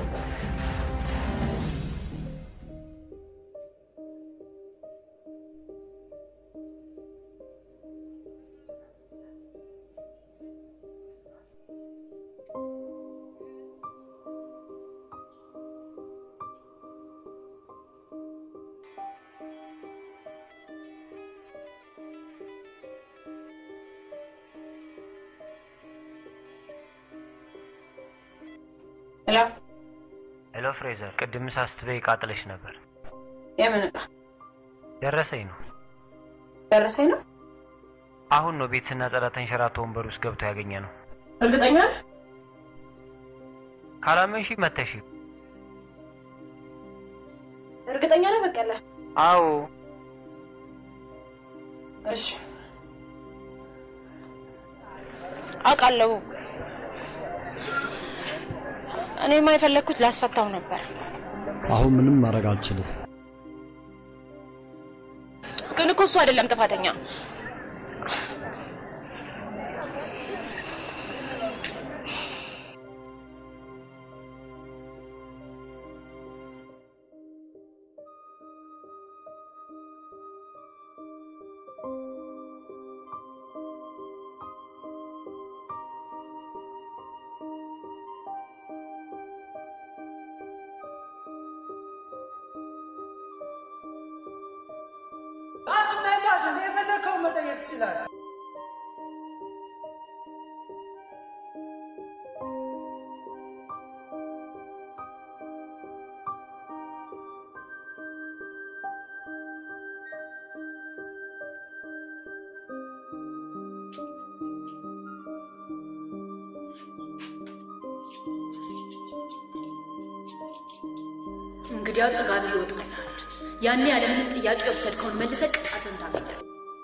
ሄሎ ሄሎ ፍሬዘር፣ ቅድም ሳስትበይ ቃጥለሽ ነበር። የምን ዕቃ ደረሰኝ ነው ደረሰኝ ነው? አሁን ነው ቤት ስናጸዳ ተንሸራቶ ወንበር ውስጥ ገብቶ ያገኘ ነው። እርግጠኛ ነህ? ካላመንሽ መተሽ። እርግጠኛ ነህ በቀለ? አዎ እሺ አውቃለሁ። እኔማ የፈለግኩት ላስፈታው ነበር፣ አሁን ምንም ማድረግ አልችልም። ግን እኮ እሱ አይደለም ጥፋተኛ። አትምታኝ እባክህ። እንደ የፈለግከውን መጠየቅ ትችላለህ። እንግዲያው ጥጋቢ ይወጣልሃል። ያኔ ያለምንም ጥያቄ የወሰድከውን መልሰህ ቅጣትን ታገኛለህ።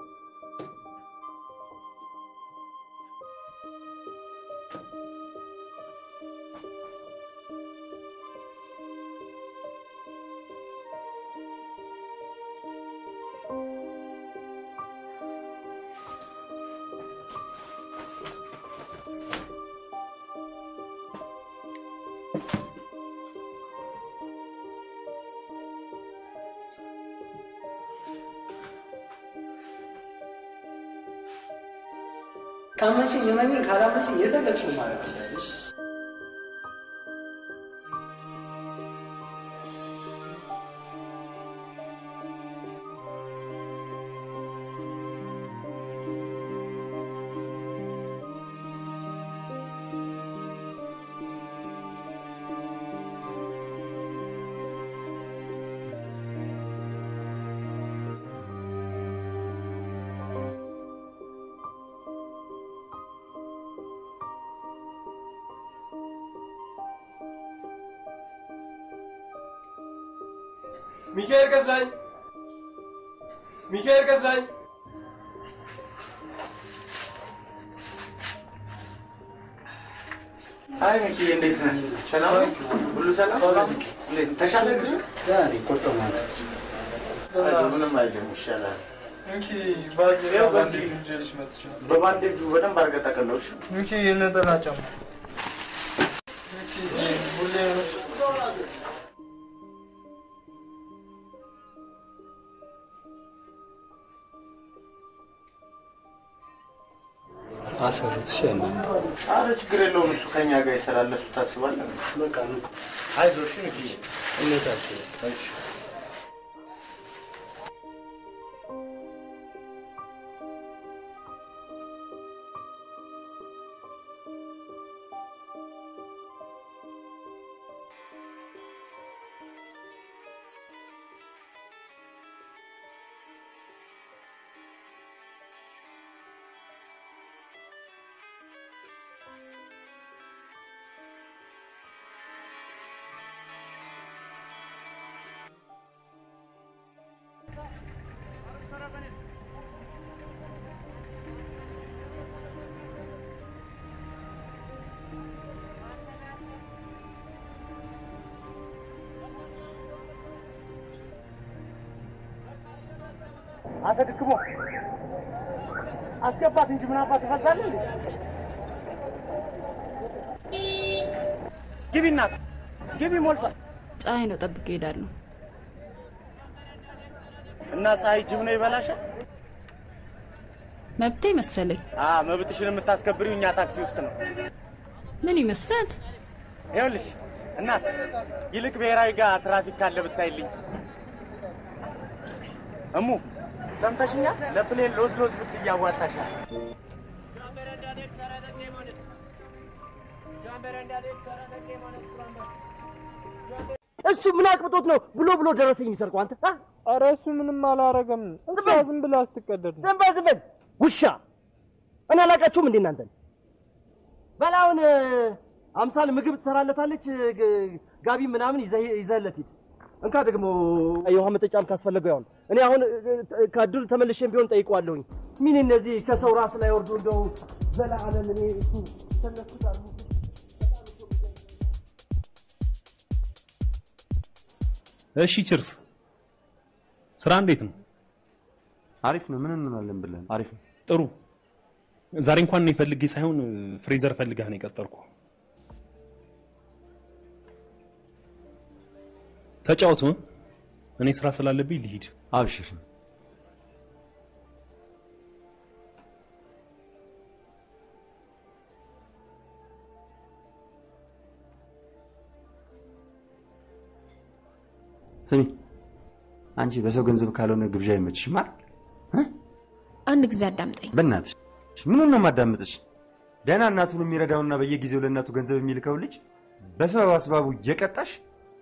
ካመንሽኝ እመኚኝ፣ ካላመንሽኝ የፈለግሽውን ማድረግ ትችላለሽ። ሚካኤል ገዛኝ፣ ሚካኤል ገዛኝ። አይ ሚኪ እንዴት ነህ? ሰላም ነው? ሁሉ ሰላም? እንዴት ተሻለ? ልጁ አይዞህ፣ ምንም አይልም፣ ይሻላል። ይኸው በዚህ በባንዴጁ በደንብ አድርገህ ጠቅልለው እሺ? ሚኪ የነጠላ ጫማ አሰሩት። እሺ እናንተ አረ ችግር የለውም እሱ ከኛ ጋር ይሰራል። ለሱ ታስባለህ? በቃ ነው። አይዞህ እሺ ንኪ እውነታችሁ እሺ አንተ ድክሞ አስገባት እንጂ ምን አባት ትፈዛለህ እንዴ? ግቢ እናት ግቢ፣ ሞልቷል። ፀሐይ ነው፣ ጠብቄ እሄዳለሁ። እና ፀሐይ ጅብ ነው ይበላሻል። መብቴ መሰለኝ። አ መብትሽን የምታስከብሪው እኛ ታክሲ ውስጥ ነው። ምን ይመስላል? ይኸውልሽ እናት፣ ይልቅ ብሔራዊ ጋር ትራፊክ ካለ ብታይልኝ። እሙ ሰምተሽኛል? ለፕሌን ሎዝ ሎዝ ብትይ ያዋጣሻል። እሱ ምን አቅብጦት ነው ብሎ ብሎ ደረሰኝ የሚሰርቀው አንተ? አ? ኧረ እሱ ምንም አላረገም። እሷ ዝም ብላ ስትቀደድ ነው። ዝም በል ዝም በል ውሻ! እኔ አላውቃችሁም እንዴ እናንተን? በላውን አምሳል ምግብ ትሰራለታለች፣ ግ- ጋቢ ምናምን ይዘህ- ይዘህለት ሂድ። እንካ ደግሞ የውሃ መጠጫም ካስፈለገው ያውን እኔ አሁን እ- ከድር ተመልሼም ቢሆን ጠይቀዋለሁኝ። ምን እነዚህ ከሰው ራስ ላይ ወርዶ እንደው ዘላለም እኔ እሱ ከነሱ ጋር እሺ ችርስ፣ ስራ እንዴት ነው? አሪፍ ነው። ምን እንሆናለን ብለን አሪፍ ነው። ጥሩ። ዛሬ እንኳን እኔ ፈልጌ ሳይሆን ፍሬዘር ፈልጋህ ነው የቀጠርኩ። ተጫወቱ። እ? እኔ ስራ ስላለብኝ ልሂድ። አብሽር። ስሚ አንቺ በሰው ገንዘብ ካልሆነ ግብዣ አይመችሽም አይደል? አንድ ጊዜ አዳምጠኝ። በእናትሽ ምኑን ነው የማዳምጥሽ? ደህና እናቱን የሚረዳውና በየጊዜው ለእናቱ ገንዘብ የሚልከው ልጅ በሰበብ አስባቡ እየቀጣሽ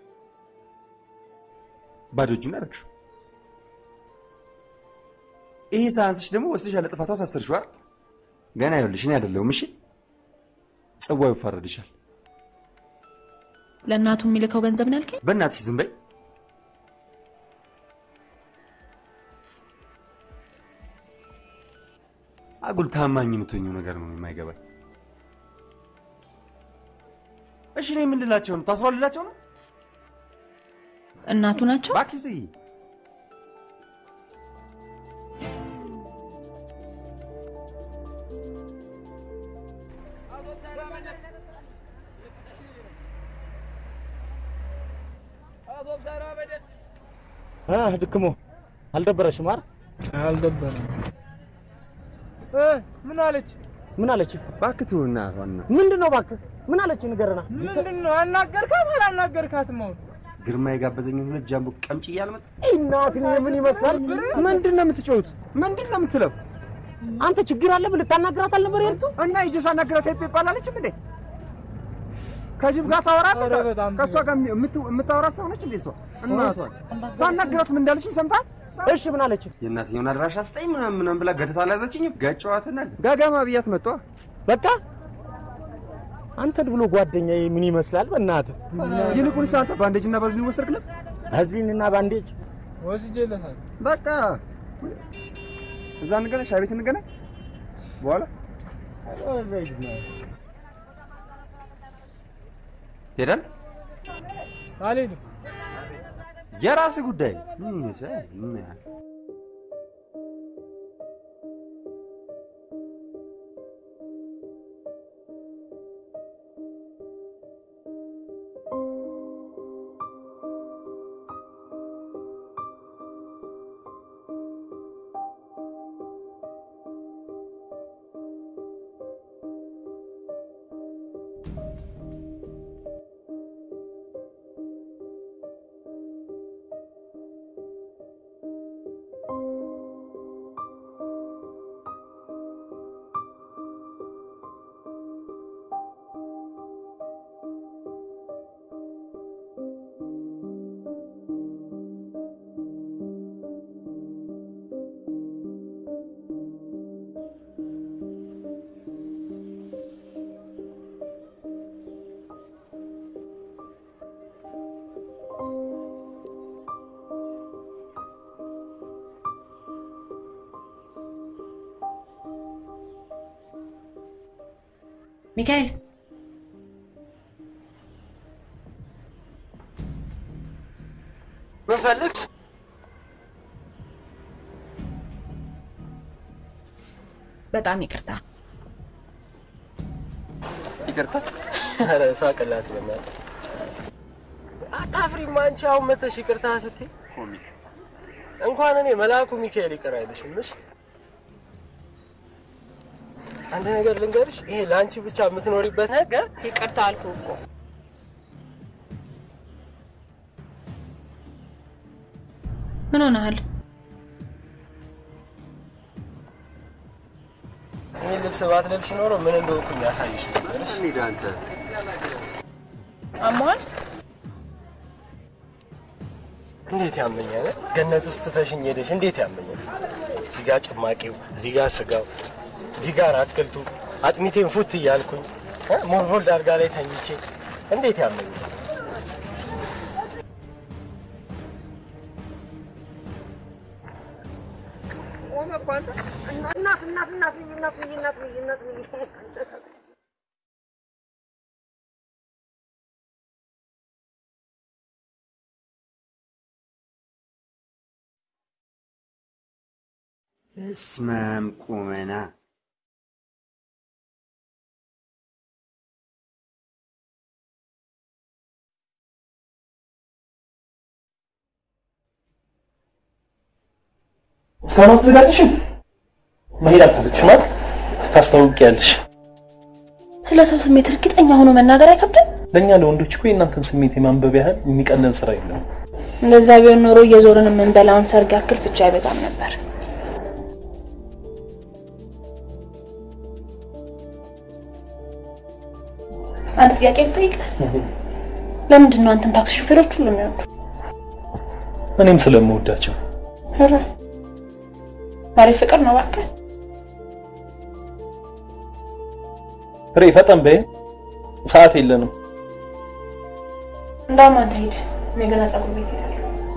ባዶ እጁን አደረግሽው። ይሄ ሳያንስሽ ደግሞ ወስደሽ ያለ ጥፋቷ ሳሰርሽው አይደል? ገና ይኸውልሽ እኔ አይደለሁም እሺ፣ ጽዋው ይፋረድሻል። ለእናቱ የሚልከው ገንዘብ ነው ያልከኝ? በእናትሽ ዝም በይ። አጉል ታማኝ የምትሆኘው ነገር ነው የማይገባኝ። እሺ እኔ ምን ልላቸው ነው? ታስሯልላቸው ነው? እናቱ ናቸው? እባክሽ ዝጊ። አ ድክሞ አልደበረሽም አይደል? አልደበረም። እ ምን አለች? ምን አለች? እባክህ ተው እናቷን ነው። ምንድን ነው እባክህ? ምን አለች ንገረና። ምንድን ነው አናገርካት አላናገርካትም? አሁን ግርማ የጋበዘኝ ሁለት ጃምቦ ቀምጭ እያልመጣ እናትን ምን ይመስላል? ምንድን ነው የምትጮሁት? ምንድን ነው የምትለው? አንተ ችግር አለ ብለህ ልታናግራት አልነበር ያልከው? እና ይዤ ሳናግራት ሄድ ይባላለችም እንዴ? ከጅብ ጋር ታወራለህ? ከእሷ ጋር የምት- የምታወራ ሰው ነች እንዴ? እሷ እናቷን ሳናግራት ምን እንዳለችኝ ሰምተሃል? እሺ ምን አለች? የእናትየውን አድራሻ ስጠኝ ምናምን ምናምን ብላ ገተታ አልያዘችኝም። ገጨዋትና ጋጋማ ብያት መጣ። በቃ አንተን ብሎ ጓደኛዬ ምን ይመስላል? በእናትህ ይልቁንስ አንተ ባንዴጅና ባዝሊን ወሰድክለት? ባዝሊንና ባንዴጅ ወስጄለታል። በቃ እዛ እንገናኝ፣ ሻይ ቤት እንገናኝ። በኋላ ትሄዳለህ? አልሄድም። የራስህ ጉዳይ። ምን ይመስላል? ምን ያህል ሚካኤል ምን ፈልግሽ? በጣም ይቅርታ። ይቅርታ። ኧረ ሳቅላት በእናትህ። አታፍሪም አንቺ አሁን መተሽ ይቅርታ ስትይ? እንኳን እኔ መልአኩ ሚካኤል ይቅር አይልሽም። እሺ አንድ ነገር ልንገርሽ፣ ይሄ ለአንቺ ብቻ የምትኖሪበት ነገር ይቅርታ አልኩህ እኮ። ምን ሆነሃል? ይህ ልብስ ባትለብሽ ኖሮ ምን እንደሆንኩኝ ያሳይሽ ነበር። እሺ እንሂድ አንተ አሟል? እንዴት ያመኛል? ገነት ውስጥ ትተሽኝ ሄደሽ እንዴት ያመኛል? እዚህ ጋር ጭማቂው፣ እዚህ ጋር ስጋው፣ እዚህ ጋር አትክልቱ፣ አጥሚቴን ፉት እያልኩኝ እ ሞዝቦልድ አልጋ ላይ ተኝቼ እንዴት ያመኛል? እናት እናት እናት እናት እናት እናት እናት በስመ አብ ቁመና እስካሁን አትዘጋጅሽም? መሄድ አልፈለግሽም ማለት ታስታውቂያለሽ። ስለ ሰው ስሜት እርግጠኛ ሆኖ መናገር አይከብድም? ለእኛ ለወንዶች እኮ የእናንተን ስሜት የማንበብ ያህል የሚቀለን ስራ የለም። እንደዛ ቢሆን ኖሮ እየዞርን የምንበላውን ሰርግ ያክል ፍቻ አይበዛም ነበር። አንድ ጥያቄ ልጠይቅህ። ለምንድን ነው አንተን ታክሲ ሹፌሮች ሁሉ የሚወዱ? እኔም ስለምወዳቸው ኧረ አሪፍ ፍቅር ነው እባክህ። ፍሬ ፈጠን በይ፣ ሰዓት የለንም። እንደውም አንተ ሂድ፣ እኔ ገና ፀጉር ቤት እሄዳለሁ።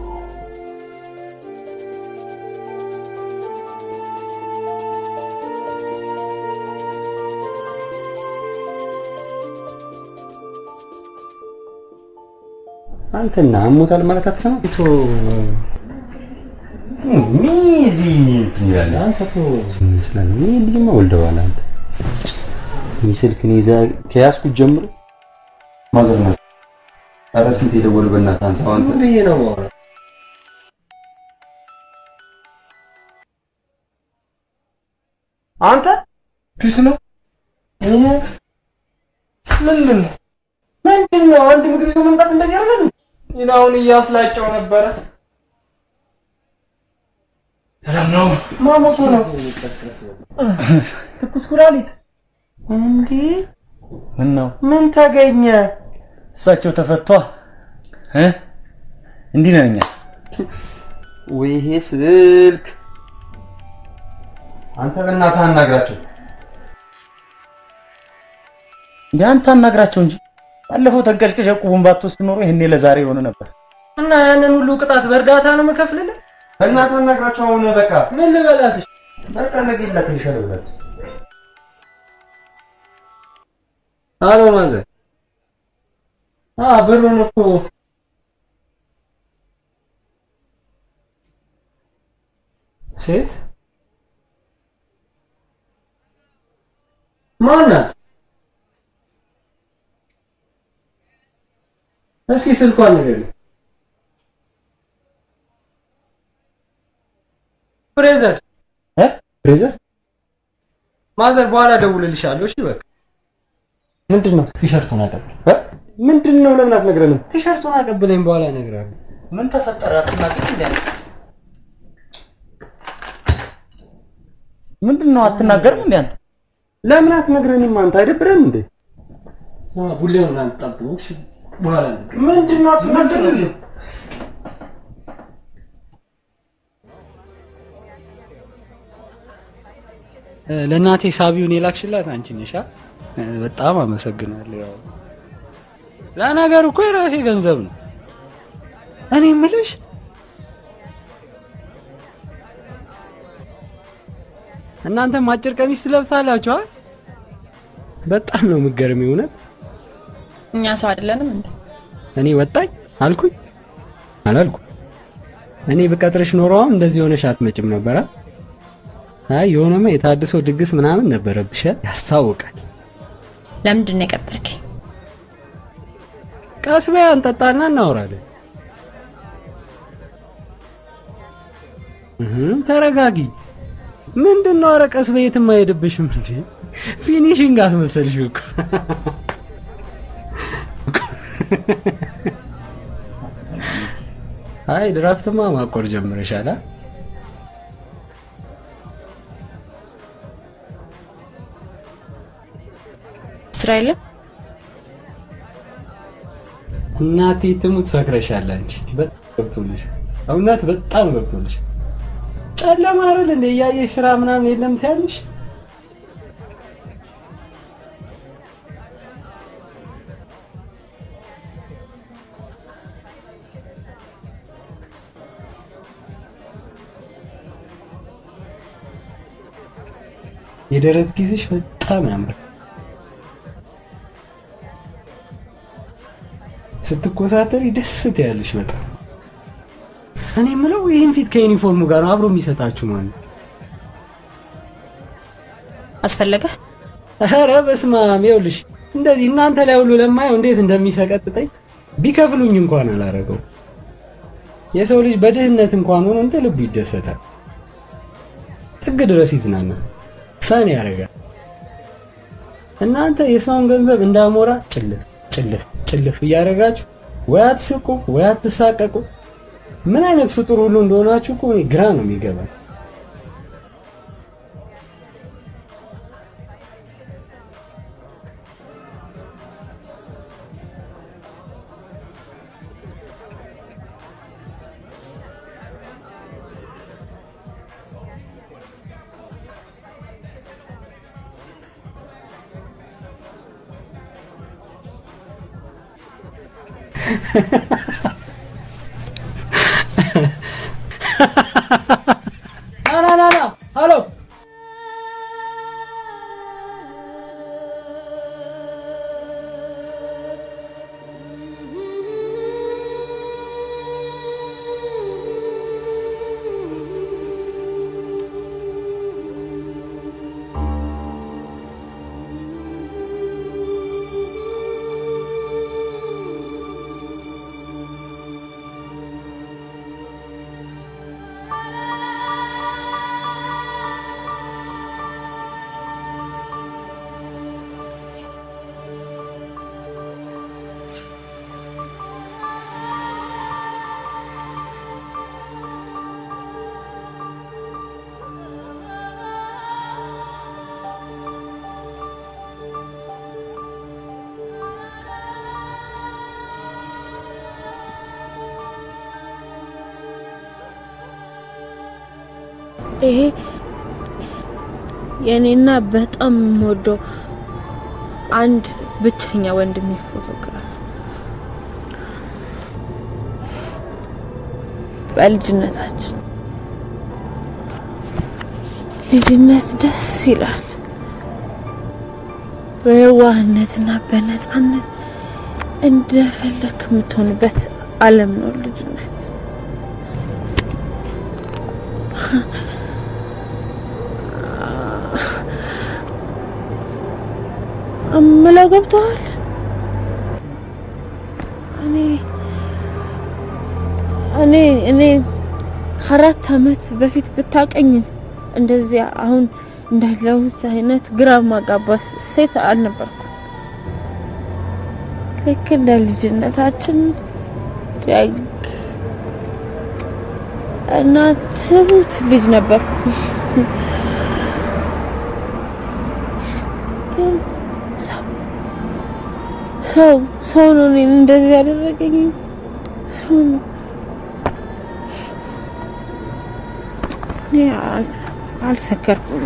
አንተና አሞታል ማለት አትሰማ ቶ ሚዚ ትያለህ አንተ ቶ ይመስላል ይህ ልጅማ ወልደዋል አንተ ይህ ስልክን ይዛ ከያዝኩት ጀምሮ ማዘር ናት ኧረ ስንት የደወሉ በእናትህ አንሳው አንተ ብዬ ነው የማወራው አንተ ፒስ ነው ምንድን ነው ምንድን ነው? አንድ ምግብ ይዞ መምጣት እንደዚህ አይደለም። ይናውን እያስላጨው ነበረ። ሰላም ነው? ማሞቱ ነው። ትኩስ ኩላሊት እንዴ? ምን ነው? ምን ተገኘ? እሳቸው ተፈቷ እ እንዲህ ነን እኛ። ወይ ይሄ ስልክ አንተ በእናትህ አናግራቸው። እንደ አንተ አናግራቸው እንጂ ባለፈው ተንቀሽቅሽ ዕቁቡን ባትወስድ ኖሮ ይሄኔ ለዛሬ የሆነ ነበር። እና ያንን ሁሉ ቅጣት በእርዳታ ነው የምከፍልልህ? በእናትህ አናግራቸው። አሁን በቃ ምን ልበላትሽ? በቃ ነገ ይላክልሻል ብላት አሎ ማዘር። አ ብሩን እኮ ሴት ማናት? እስኪ ስልኳን ንገሪኝ። ፍሬዘር እ ፍሬዘር ማዘር በኋላ እደውልልሻለሁ። እሺ በቃ ምንድን ነው? ቲሸርቱን አቀብል። ምንድን ነው? ለምን አትነግረንም? ቲሸርቱን አቀብለኝ፣ በኋላ እነግርሃለሁ። ምን ተፈጠረ? አትናገር እንዴ? ምንድን ነው? አትናገርም እንዴ አንተ? ለምን አትነግረንም? አንተ አይደብረም እንዴ? ቡሌውን አንጣብኝ። እሺ በኋላ ምንድን ነው? አትናገርም ለእናቴ ሳቢውን የላክሽላት አንቺ ነሽ? አ? በጣም አመሰግናለሁ። ያው ለነገሩ እኮ የራሴ ገንዘብ ነው። እኔ የምልሽ እናንተም አጭር ቀሚስ ትለብሳላችሁ? አ? በጣም ነው የምትገርሚው እውነት። እኛ ሰው አይደለንም እንዴ? እኔ ወጣኝ አልኩኝ አላልኩ። እኔ ብቀጥርሽ ኖሮ አሁን እንደዚህ ሆነሽ አትመጭም ነበራ። አይ የሆነማ የታድሶ ድግስ ምናምን ነበረብሽ። ያስታውቃል። ለምንድን ነው የቀጠርከኝ? ቀስ በይ አንጠጣና እናወራለን። እህ ተረጋጊ። ምንድን ነው? ኧረ ቀስ በይ የትም አይሄድብሽም እንዴ። ፊኒሽንግ አስመሰልሽ እኮ። አይ ድራፍትማ ማቆር ጀምረሻል። አ? ስራ የለም? እናቴ ትሙት ሰክረሻል። አንቺ በጣም ገብቶልሽ፣ እውነት በጣም ገብቶልሽ። ጨለማ አይደል እንደ እያየሽ ስራ ምናምን የለም ትያለሽ። የደረት ጊዜሽ በጣም ያምራል። ስትኮሳተሪ ደስ ትያለሽ በጣም። እኔ የምለው ይህን ፊት ከዩኒፎርሙ ጋር ነው አብሮ የሚሰጣችሁ ማለት ነው? አስፈለገ? ኧረ በስመ አብ ይኸውልሽ፣ እንደዚህ እናንተ ላይ ሁሉ ለማየው እንዴት እንደሚሰቀጥጠኝ ቢከፍሉኝ እንኳን አላረገው። የሰው ልጅ በድህነት እንኳን ሆኖ እንደ ልቡ ይደሰታል፣ ጥግ ድረስ ይዝናናል፣ ፈን ያደርጋል። እናንተ የሰውን ገንዘብ እንዳሞራ ጭልፍ ጭልፍ ጭልፍ እያደረጋችሁ ወይ አትስቁ ወይ አትሳቀቁ። ምን አይነት ፍጡር ሁሉ እንደሆናችሁ እኮ እኔ ግራ ነው የሚገባኝ። ና ና ና ሀሎ ይሄ የኔና በጣም የምወደው አንድ ብቸኛ ወንድሜ ፎቶግራፍ በልጅነታችን ልጅነት ደስ ይላል። በየዋህነትና በነፃነት እንደፈለክ የምትሆንበት ዓለም ነው ልጅነት። እምለው ገብተዋል። እኔ እኔ እኔ ከአራት አመት በፊት ብታቀኝ እንደዚያ አሁን እንዳለሁት አይነት ግራ ማጋባት ሴት አልነበርኩም። ልክ እንደ ልጅነታችን ደግ እና ትሁት ልጅ ነበርኩ። ግን ሰው ሰው ሰው ነው እኔን እንደዚህ ያደረገኝ ሰው ነው። እኔ አል- አልሰከርኩም።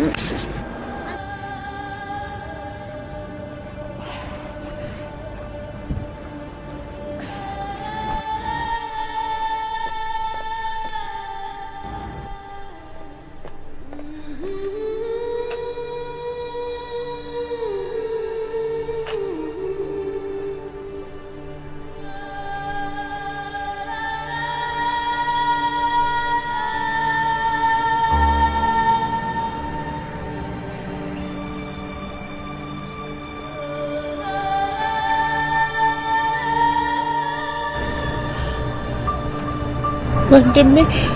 ወንድሜ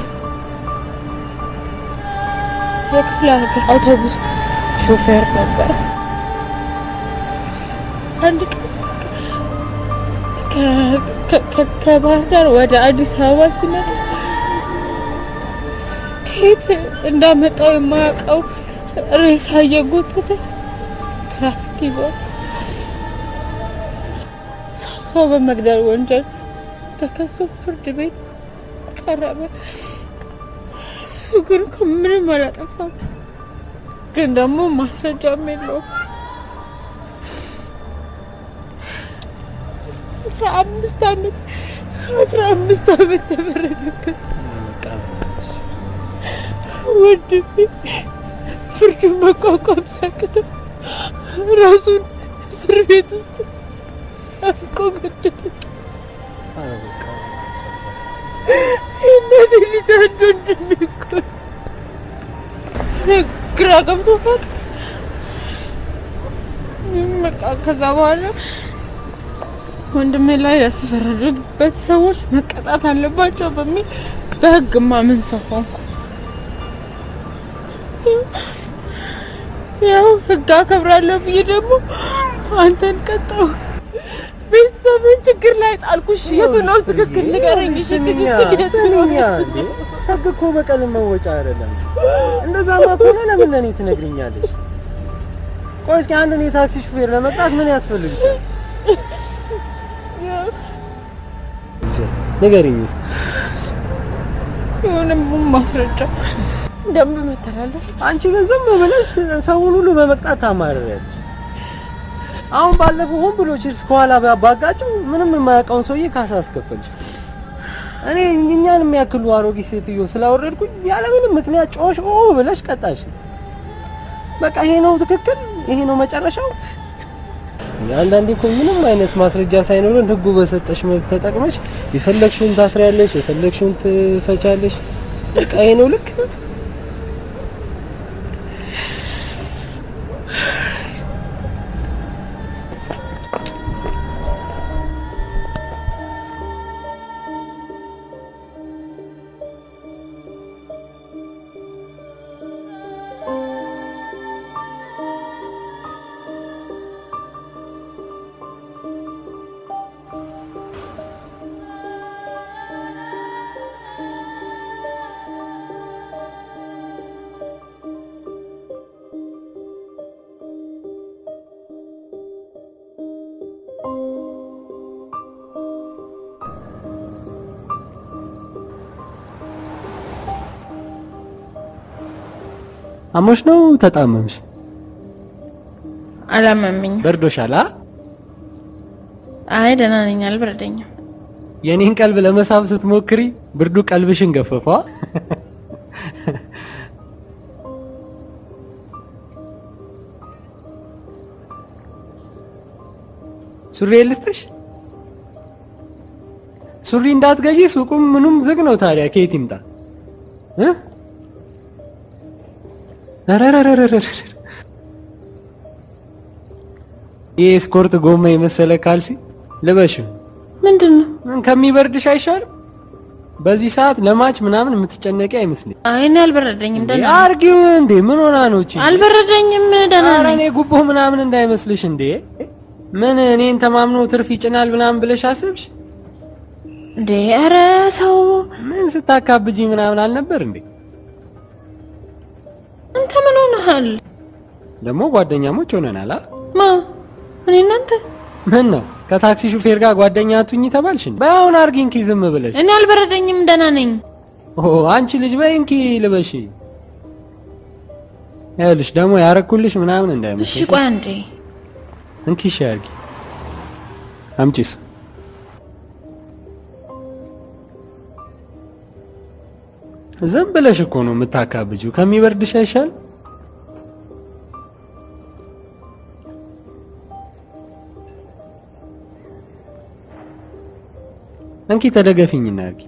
የክፍለ ሀገር አውቶቡስ ሾፌር ነበር። አንድ ቀን ከ- ከ- ከ- ከባህር ዳር ወደ አዲስ አበባ ሲመጣ ከየት እንዳመጣው የማያውቀው ሬሳ እየጎተተ ትራፊክ ይዟል። ሰው በመግደል ወንጀል ተከሶ ፍርድ ቤት ቀረበ። እሱ ግን እኮ ምንም አላጠፋም፣ ግን ደግሞ ማስረጃም የለውም። አስራ አምስት አመት አስራ አምስት አመት ተፈረደበት። ወንድሜ ፍርዱን መቋቋም ሲያቅተው ራሱን እስር ቤት ውስጥ ሳንቆ ገደለ። የእናቴ ልጅ አንድ ወንድሜ እኮ ነው። እኔ ግራ ገብቶታል። በቃ ከዛ በኋላ ወንድሜ ላይ ያስፈረዱበት ሰዎች መቀጣት አለባቸው በሚል በህግ ማምን ሰው ሆንኩ። ያው ህግ አከብራለሁ ብዬ ደግሞ አንተን ቀጣው። ቤተሰብን ችግር ላይ ጣልኩሽ። የቱ ነው ትክክል ንገረኝ። እሺ ትክክል የቱ ነው? ስሚኛ እንዴ ህግ እኮ በቀል መወጫ አይደለም። እንደዛማ ከሆነ ለምን ለኔ ትነግሪኛለሽ? ቆይ እስኪ አንድን የታክሲ ሹፌር ለመቅጣት ምን ያስፈልግሻል? ንገሪኝ እስኪ። የሆነ ማስረጃ ደንብ መተላለፍ አንቺ ግን ዝም ብለሽ ሰውን ሁሉ በመቅጣት ታማርሪያለሽ። አሁን ባለፈው ሆን ብሎ ቺርስ ከኋላ ባጋጭው ምንም የማያውቀውን ሰውዬ ካሳ አስከፈልሽ። እኔ እኛን የሚያክሉ አሮጊት ሴትዮ ስላወረድኩኝ ያለምንም ምክንያት ጮሽ ኦ ብለሽ ቀጣሽ። በቃ ይሄ ነው ትክክል፣ ይሄ ነው መጨረሻው። አንዳንዴ እኮ ምንም አይነት ማስረጃ ሳይኖረን ህጉ በሰጠሽ መብት ተጠቅመሽ የፈለግሽውን ታስሪያለሽ፣ የፈለግሽውን ትፈቻለሽ። በቃ ይሄ ነው ልክ። አሞሽ ነው ተጣመምሽ? አላመመኝም። በርዶሻል? አ አይ ደህና ነኝ፣ አልበረደኝም። የኔን ቀልብ ለመሳብ ስትሞክሪ ብርዱ ቀልብሽን ገፈፏ። ሱሪ ልስጥሽ? ሱሪ እንዳትገዢ ሱቁም ምኑም ዝግ ነው። ታዲያ ከየት ይምጣ እ ረረረረረረ ይህ ስኮርት ጎማ የመሰለ ካልሲ ልበሽ። ምንድን ነው? ከሚበርድሽ አይሻልም? በዚህ ሰዓት ለማች ምናምን የምትጨነቂ አይመስልኝ። አይ እኔ አልበረደኝም፣ ደህና ነኝ። አርጊው እንዴ! ምን ሆና ነው እቺ? አልበረደኝም፣ ደህና ኧረ ነኝ። እኔ ጉቦ ምናምን እንዳይመስልሽ እንዴ! ምን እኔን ተማምኖ ትርፍ ይጭናል ምናምን ብለሽ አስብሽ? እንዴ ኧረ ሰው ምን ስታካብጂ ምናምን አልነበር እንዴ? አንተ ምን ሆነሃል? ደግሞ ጓደኛሞች ሆነናል። አ ማ እኔ እናንተ ምን ነው ከታክሲ ሹፌር ጋር ጓደኛ አቱኝ ተባልሽ እንዴ? በአሁን አርጊ እንኪ ዝም ብለሽ። እኔ አልበረደኝም፣ ደህና ነኝ። ኦ አንቺ ልጅ በይ እንኪ ልበሺ። ይኸውልሽ ደግሞ ያረኩልሽ ምናምን እሺ እንዳይመስልሽ። ቆይ አንዴ እንኪ እሺ አርጊ። አምጪስ ዝም ብለሽ እኮ ነው የምታካብጂው። ከሚበርድሽ አይሻል? እንኪ ተደገፊኝና አርጊ።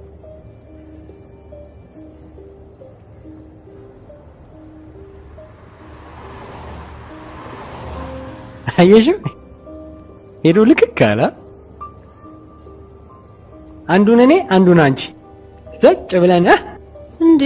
አየሽው? ሄዶ ልክክ አለ። አንዱን እኔ አንዱን አንቺ ዘጭ ብለን እ? እንዴ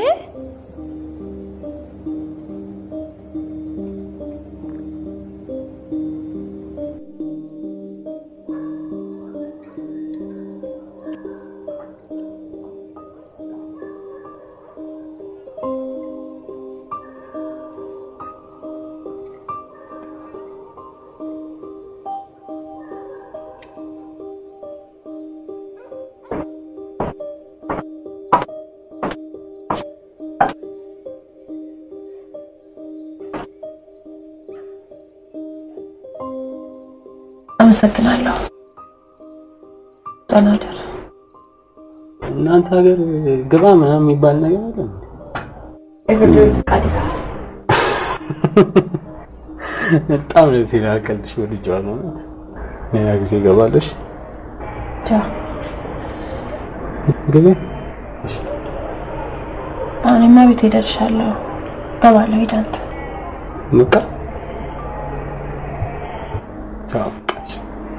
አመሰግናለሁ። ደህና እደር። እናንተ ሀገር ግባ ምናምን የሚባል ነገር አለ እንዴ? የፍርድ ቤት ፈቃድ ይሰራል። በጣም ደስ ይላል። ቀልድሽ ወድጄዋለሁ። እውነት ሌላ ጊዜ እገባለሽ። ቻው። ግቢ። አሁንማ ቤት ደርሻለሁ። እገባለሁ። ሂድ አንተ። በቃ ቻው። በቃ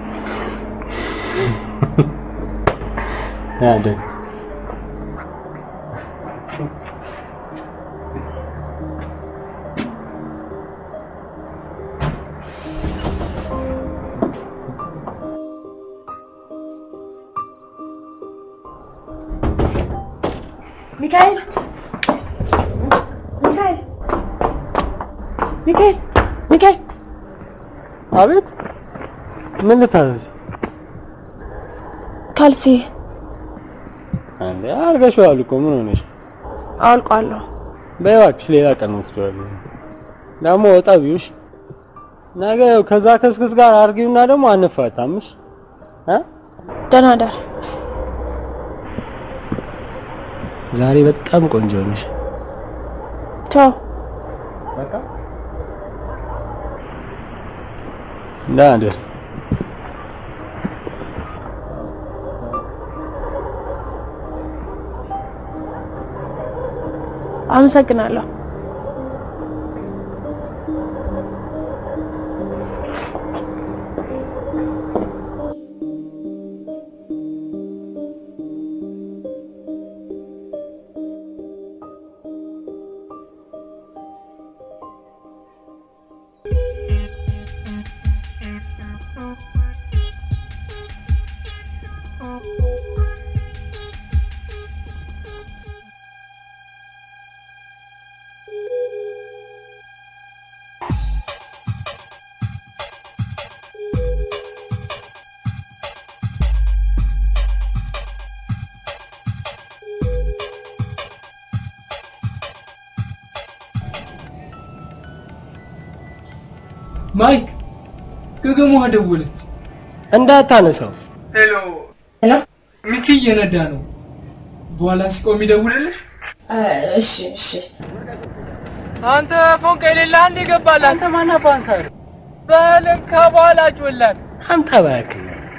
ያደግ ሚካኤል ሚካኤል ሚካኤል ሚካኤል አቤት። ምን ልታዘዝ? ካልሲ አንዴ አድርገሽዋል እኮ ምን ሆነሽ? አውልቋለሁ። በይ እባክሽ ሌላ ቀን ወስደዋለሁ። ደግሞ ወጣ ቢውሽ ነገ ከዛ ከስክስ ጋር አርጊውና ደግሞ አንፋታምሽ እ ደህና እደር። ዛሬ በጣም ቆንጆ ነሽ። ቻው። በቃ ደህና እደር። አመሰግናለሁ። ማይክ ገገሟ ደወለች። እንዳታነሳው። ሄሎ ሄሎ፣ ሚኪ እየነዳ ነው። በኋላ ሲቆም ይደውልልሽ። እሺ እሺ። አንተ ፎንቃ የሌለ አንድ ይገባል። አንተ ማን አባንሳር በልን ከበኋላ ጮላት አንተ እባክህ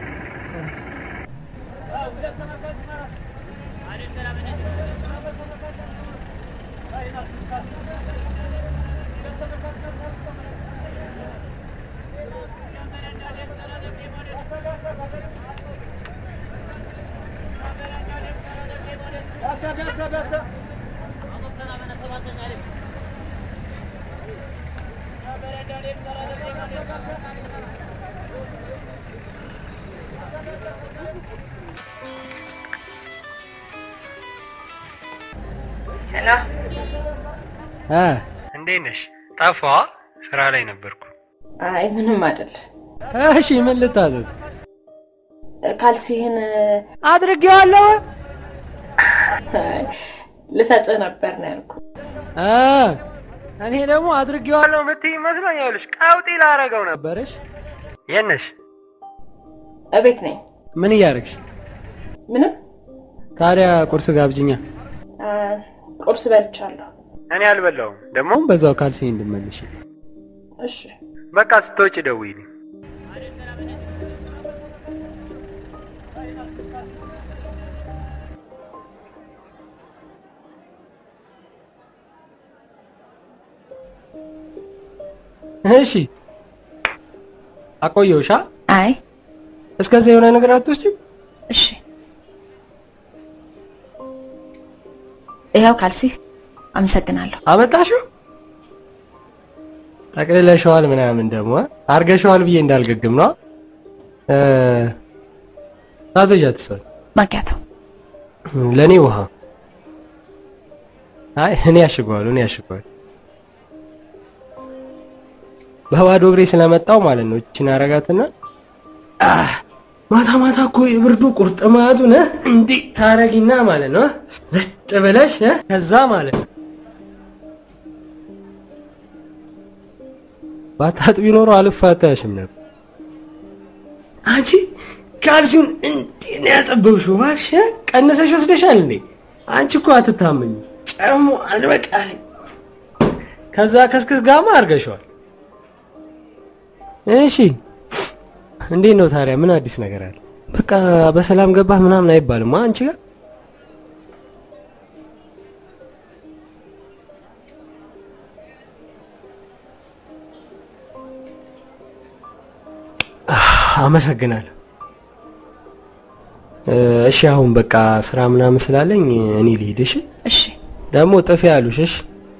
ሄሎ እ እንዴት ነሽ? ጠፋዋ። ስራ ላይ ነበርኩ። አይ ምንም አይደል። እሺ ምን ልታዘዝ? ካልሲህን አድርጌዋለሁ። አይ፣ ልሰጥህ ነበር ነው ያልኩህ። እ እኔ ደግሞ አድርጌዋለሁ የምትይኝ መስሎኝ ይኸውልሽ ቀውጢ ላረገው ነበርሽ። የት ነሽ? እቤት ነኝ። ምን እያደረግሽ? ምንም ታዲያ ቁርስ ጋብጅኛ። አ፣ ቁርስ በልቻለሁ። እኔ አልበላውም። ደግሞ በዛው ካልሲ እንድመልሽ። እሺ በቃ ስትወጪ ደውይልኝ። እሺ አቆየውሻ? አይ እስከዚያ የሆነ ነገር አትወስጂም? እሺ ይኸው ካልሲህ። አመሰግናለሁ። አመጣሽው? ጠቅልለሽዋል ምናምን ደግሞ አ? አርገሽዋል ብዬ እንዳልገግም ነው። እ አቶጃት ሰው ማኪያቶ ለኔ ውሃ። አይ እኔ ያሽገዋለሁ፣ እኔ ያሽገዋለሁ። በባዶ እግሬ ስለመጣው ማለት ነው። እችን አረጋትና አህ፣ ማታ ማታ እኮ የብርዱ ቁርጥማቱን እ እንዲህ ታረጊና ማለት ነው ዘጭ ብለሽ እ ከዛ ማለት ነው ባታጥቢ ኖሮ አልፋታሽም ነበር። አንቺ ካልሲውን እንዲህ ነው ያጠበብሽው። እባክሽ እ? ቀንሰሽ ወስደሻል እንዴ? አንቺ እኮ አትታመኝ። ጨሙ አልበቃልኝ። ከዛ ከስክስ ጋማ አድርገሽዋል። እሺ እንዴት ነው ታዲያ? ምን አዲስ ነገር አለ? በቃ በሰላም ገባህ ምናምን አይባልም አ አንቺ ጋር አመሰግናለሁ። እ፣ እሺ አሁን በቃ ስራ ምናምን ስላለኝ እኔ ልሂድ። እሺ እሺ። ደግሞ ጥፊ ያሉሽ። እሺ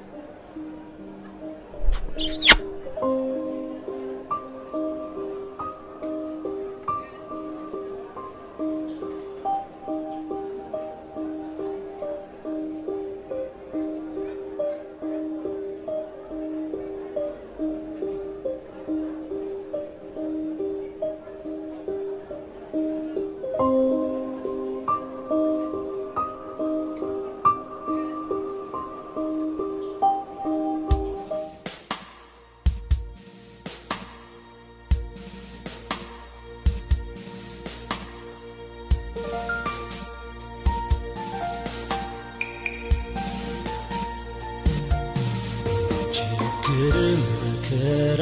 ችግርም መከራ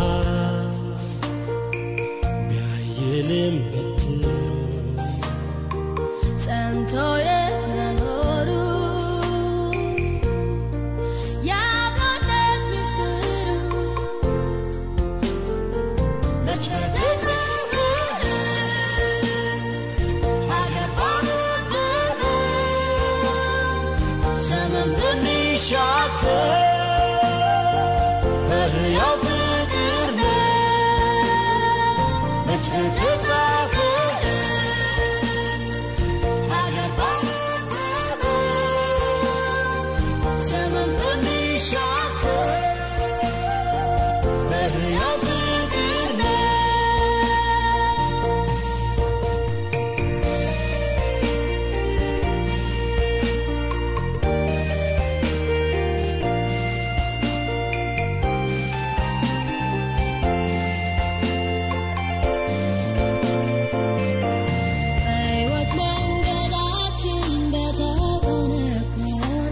ቢያይልም በትሩ ጸንቶ የመኖሩ የአብሮነት ምስጢሩ መች በተጻፈ አገባንብን ዘመን ብንሻገር በሕያው ፍቅር ነው መች በተጻፈ ዘመን ብንሻገር በሕያው ፍቅር ነው በሕይወት መንገዳችን በተቆነቆነ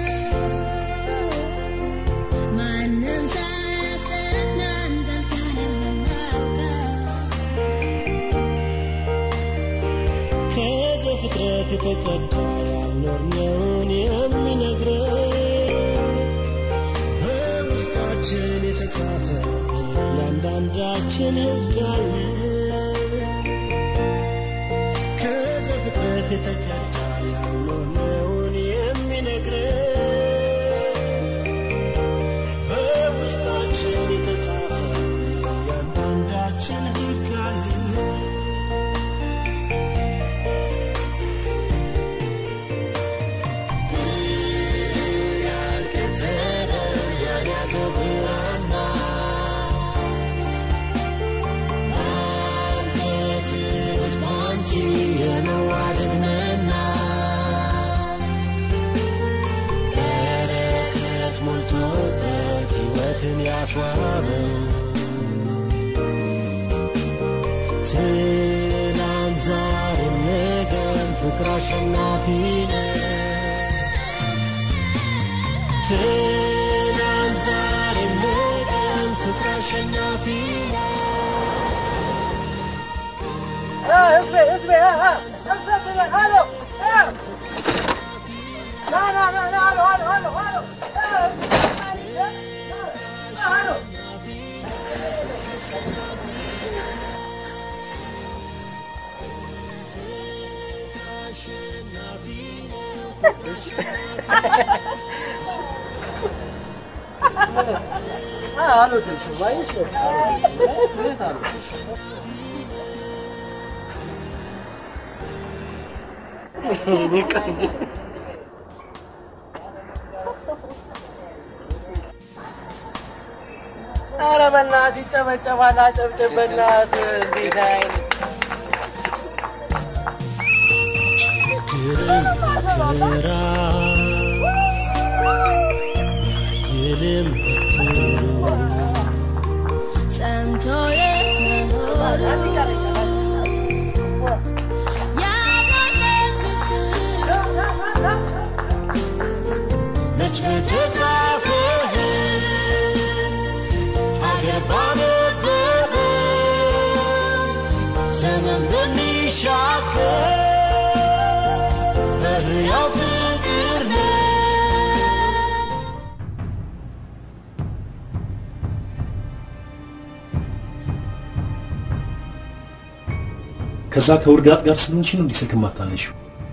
ማንም ሳያስጠናን ገልጠን የምናውቀው ከዘፍጥረት የተቀዳ ያልኖርነውን የሚነግረን በውስጣችን የተጻፈ እያንዳንዳችን ሕግ አለ። ከዘፍጥረት የተቀዳ ያልኖርነውን የሚነግረን በውስጣችን የተጻፈ እያንዳንዳችን ሕግ አለ። ያስዋበው ትናንት ዛሬም ነገም ፍቅር አሸናፊ ነው። ትናንት ዛሬም ነገም ፍቅር አሸናፊ ነው። ህዝቤ ህዝቤ ህዝቤ አሎ ና ና ና ና አሎ አሎ አሎ አሎ አሎ አልወደድሽም አየሽ? እውነት አልወደድሽም። የእኔ ቆንጆ ኧረ በእናትህ ይጨበጨባል፣ አጨብጭብ በእናትህ እንዴት አይነት መከራ ባየንም ብትሉ ጸንቶ የመኖሩ የአብሮነት ምስጢር መች በተጻፈ አገር ባነበበ ዘመን በሚሻገር በሕያው ፍቅር ነው ከዛ ከውርጋጥ ጋር ስለሆንሽ ነው እንዲህ ስልክ የማታነሺው?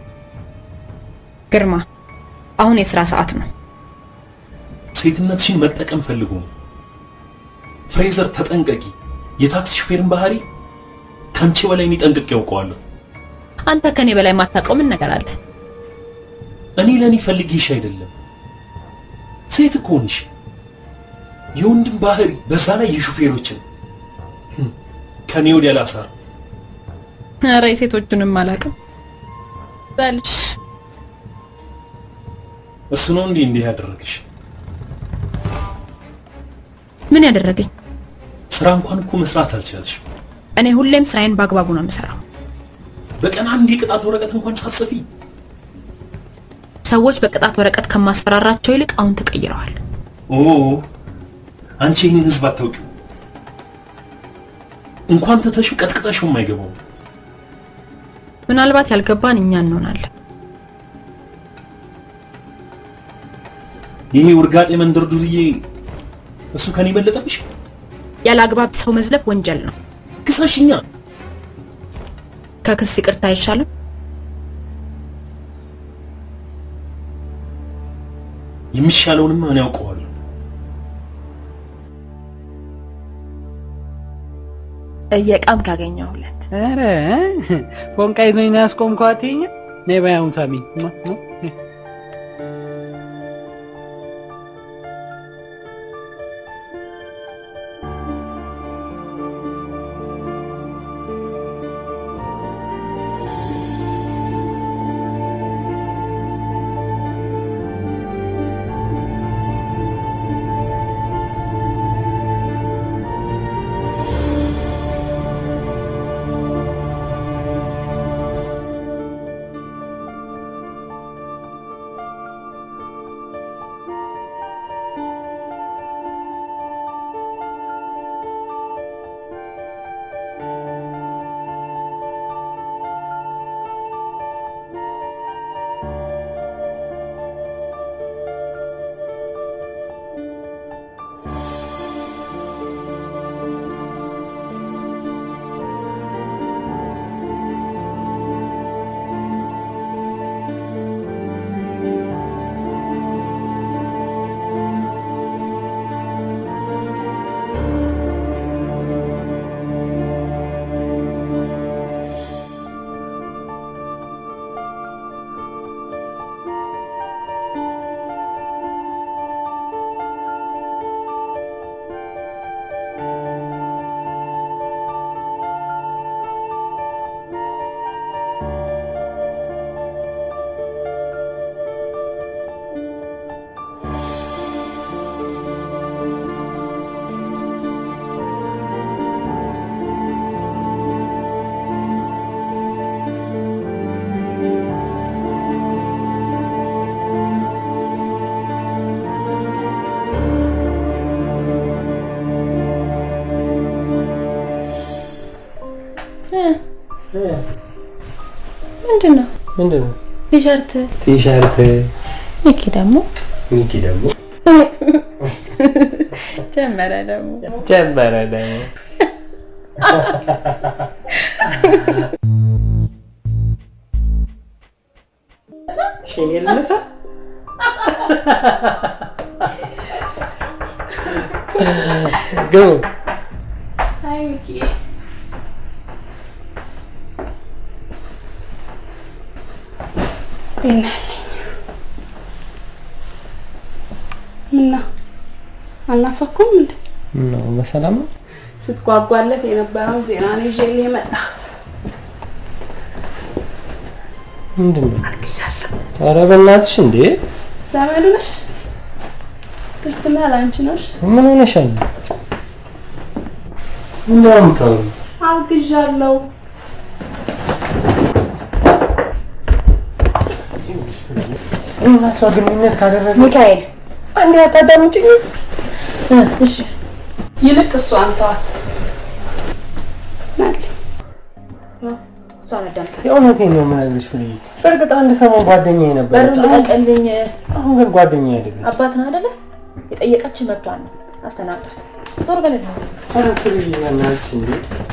ግርማ፣ አሁን የስራ ሰዓት ነው። ሴትነትሽን መጠቀም ፈልጎ ነው። ፍሬዘር ተጠንቀቂ። የታክሲ ሹፌርን ባህሪ ከአንቺ በላይ እኔ ጠንቅቄ ያውቀዋለሁ። አንተ ከኔ በላይ የማታውቀው ምን ነገር አለ? እኔ ለእኔ ፈልጌሽ አይደለም፣ ሴት እኮ ነሽ። የወንድም ባህሪ በዛ ላይ የሹፌሮችን ህም፣ ከኔ ወዲያ ላሳር ኧረ የሴቶቹንም አላውቅም። በልሽ እሱ ነው እንዲህ እንዲህ ያደረግሽ። ምን ያደረገኝ? ስራ እንኳን እኮ መስራት አልቻልሽም። እኔ ሁሌም ስራዬን በአግባቡ ነው የምሰራው። በቀን አንድ የቅጣት ወረቀት እንኳን ሳትጽፊ ሰዎች በቅጣት ወረቀት ከማስፈራራቸው ይልቅ አሁን ተቀይረዋል። ኦ አንቺ ይህን ህዝብ አታውቂው። እንኳን ትተሽው ቀጥቅጠሽውም አይገባውም። ምናልባት ያልገባን እኛ እንሆናለን። ይሄ ውርጋጤ መንደር ዱርዬ እሱ ከኔ በለጠብሽ። ያለ አግባብ ሰው መዝለፍ ወንጀል ነው። ክሰሽኛ። ከክስ ይቅርታ አይሻልም? የሚሻለውንማ እኔ ያውቀዋለሁ። እየቃም ካገኘሁለት ኧረ ፎንቃ ይዞኝ ነው ያስቆምኳት። ይሄኛ ነይ በይ አሁን ሳሚኝ። ማ ማ ነይ። ምንድን ነው ምንድን ነው? ቲሸርት? ቲሸርት ሚኪ ደግሞ ሚኪ ደግሞ ጀመረ ደግሞ ጀመረ ደግሞ እሺ እኔ ልነሳ ግቡ አይ ሚኪ ይናልኝ ምና አልናፈኩም እንዴ? ነው በሰላም ነው ስትጓጓለት የነበረውን ዜና ነው ይዤልህ የመጣሁት። ምንድን ነው ኧረ በእናትሽ እንዴ ዘመዱ ነሽ? ክርስትና ላንቺ ነሽ? ምን ሆነሻል ምንድን ነው የምታወሪው አርግዣለሁ። እና እሷ ግንኙነት ካደረገ ሚካኤል አንዴ አታዳምጪኝ እሺ ይልቅ እሷን ተዋት። ናል እሷን አዳምጣ። የእውነቴን ነው የምነግርሽ ፍሬ በእርግጥ አንድ ሰሞን ጓደኛዬ ነበረች በሩን ልቀቅልኝ። አሁን ግን ጓደኛዬ አይደለች አባት ነው አይደለ? የጠየቀችን መብቷን ነው። አስተናግዳት። ዞር በልልኝ። ኧረ ፍሬ በእናትሽ እንዴ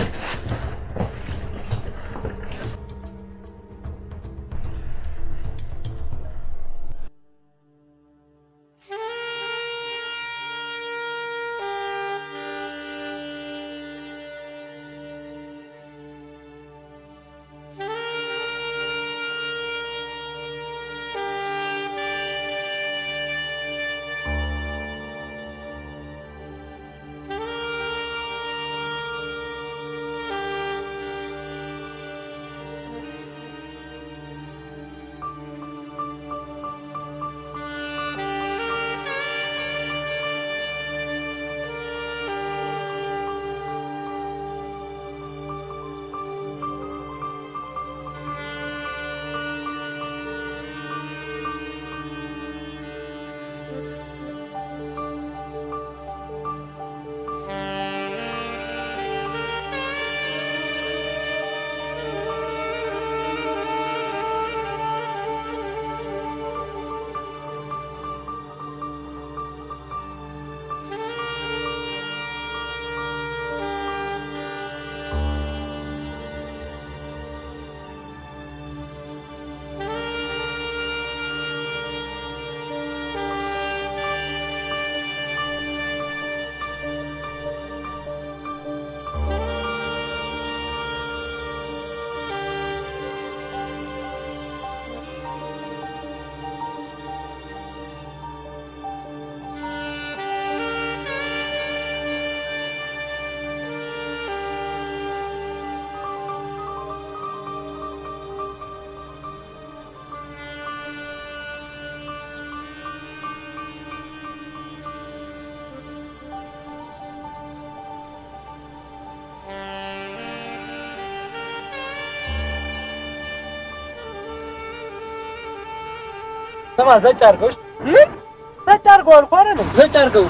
ስማ ዘጭ አድርገው። ምን ዘጭ አድርገው አልኩህ አይደል? ዘጭ አድርገው።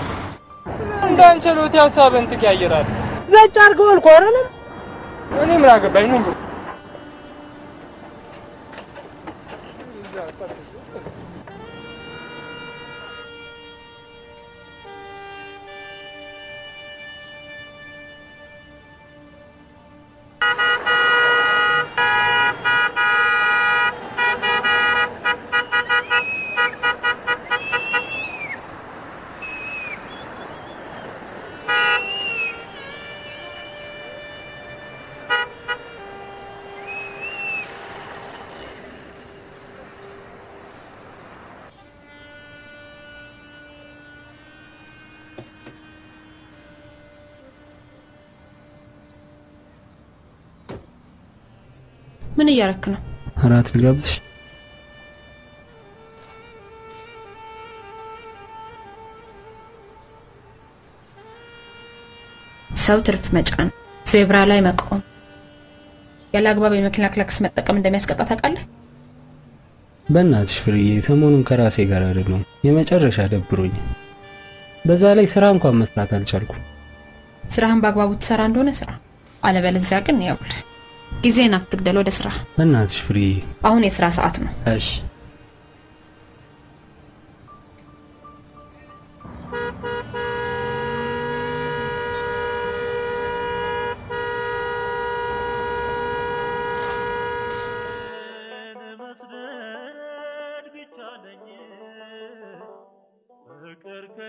እንዳንችሎት ሀሳብህን ትቀያይራለህ። ዘጭ አድርገው አልኩህ አይደል? እኔ ምን አገባኝ ነው ብሎ ምን እያረክ ነው? እራት ልጋብዝሽ ሰው ትርፍ መጫን፣ ዜብራ ላይ መቆም፣ ያለ አግባብ የመኪና ክላክስ መጠቀም እንደሚያስቀጣ ታውቃለህ? በእናትሽ ፍርዬ ሰሞኑን ከራሴ ጋር አይደለሁም የመጨረሻ ደብሮኝ በዛ ላይ ስራ እንኳን መስራት አልቻልኩም ስራህን በአግባቡ ትሰራ እንደሆነ ስራ፣ አለበለዚያ ግን ያውል ጊዜን አትግደል። ወደ ስራ። በእናትሽ ፍርዬ አሁን የስራ ሰዓት ነው። እሺ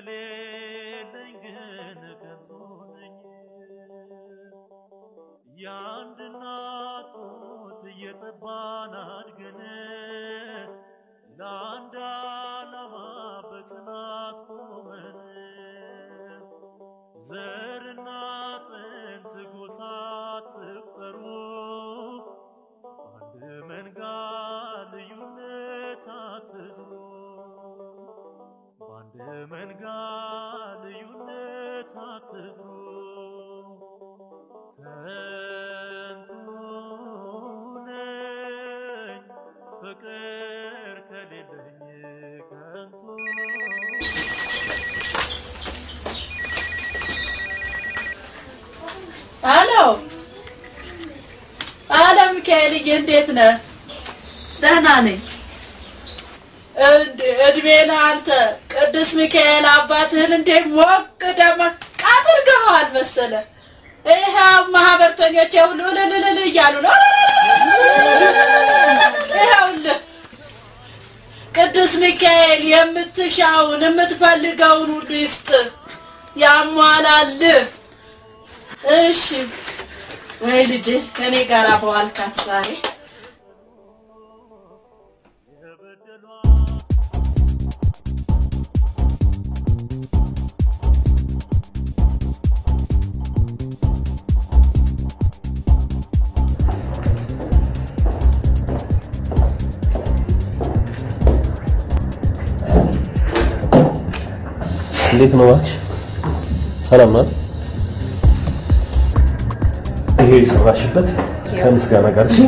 ከሌለኝ ግን ከንቱ ነኝ። የአንድ እናት ጡት እየጠባን አድገን ለአንድ ዓላማ በጽናት ቆመን ዘርና ጥንት ጎሳ ትቁጠሩ አንድ መንጋ ልዩነት አትዝሩ በአንድ መንጋ ልዩነት አትዝሩ ከንቱ ነኝ ፍቅር ከሌለኝ ከንቱ አሎ አሎ፣ ሚካኤልዬ እንዴት ነህ? ደህና ነኝ። እንዴ እድሜ ለአንተ ቅዱስ ሚካኤል አባትህን እንዴ ሞቅ ደመቅ አድርገኸዋል መሰለ። ይኸው ማህበርተኞች ሁሉ እልልልል እያሉ ነው። ይኸውልህ ቅዱስ ሚካኤል የምትሻውን የምትፈልገውን ሁሉ ይስጥህ፣ ያሟላልህ። እሺ ወይ ልጄ ከኔ ጋር በዋልካት ዛሬ እንዴት ነው እባክሽ? ሰላም ናት? ይሄ የሰራሽበት ከምስጋና ጋር እሺ?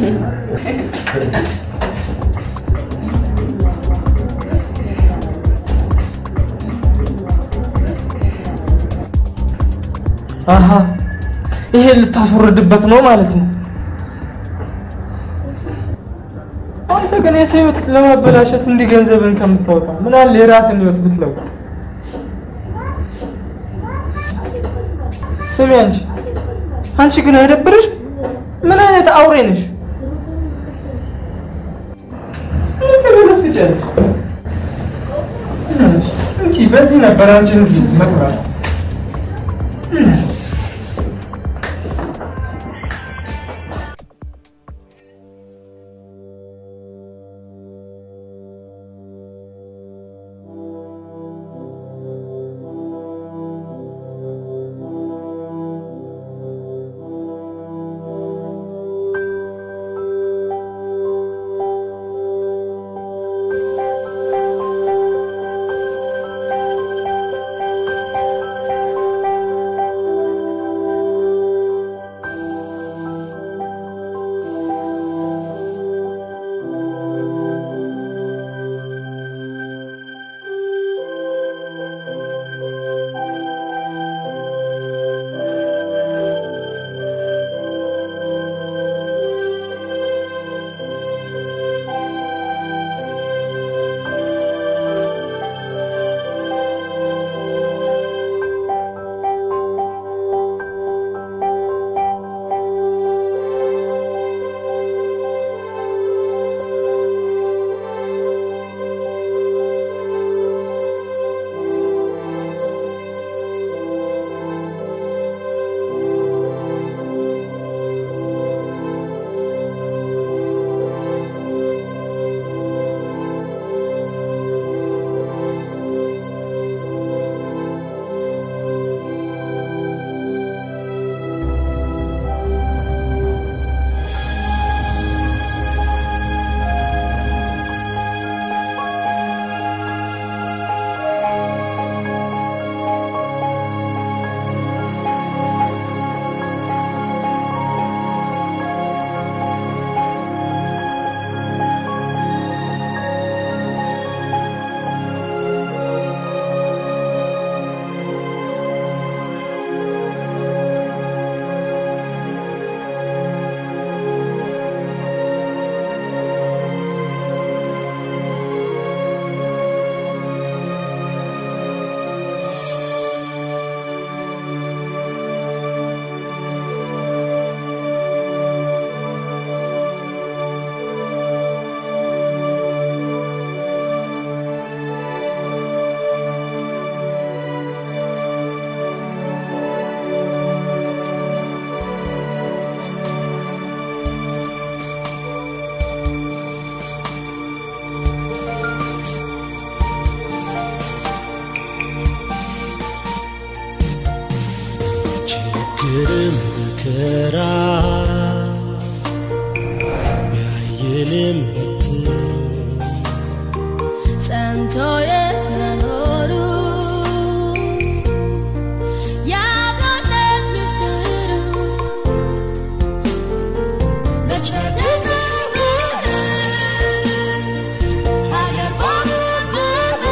አሀ ይሄ ልታስወርድበት ነው ማለት ነው። አንተ ግን የሰው ህይወት ለማበላሸት እንዲህ ገንዘብን ከምታወጣ ምን አለ የራስን ህይወት ብትለውጥ። ስሚ አንቺ አንቺ ግን አይደብርሽ? ምን አይነት አውሬ ነሽ? ምን ትገለፍጫለሽ? እንጂ በዚህ ነበር አንቺን እዚህ መጥራት እ ከንቶ የመኖሩ የአብሮነት ምስጢሩ መች በተጻፈ ሀገር ባበበ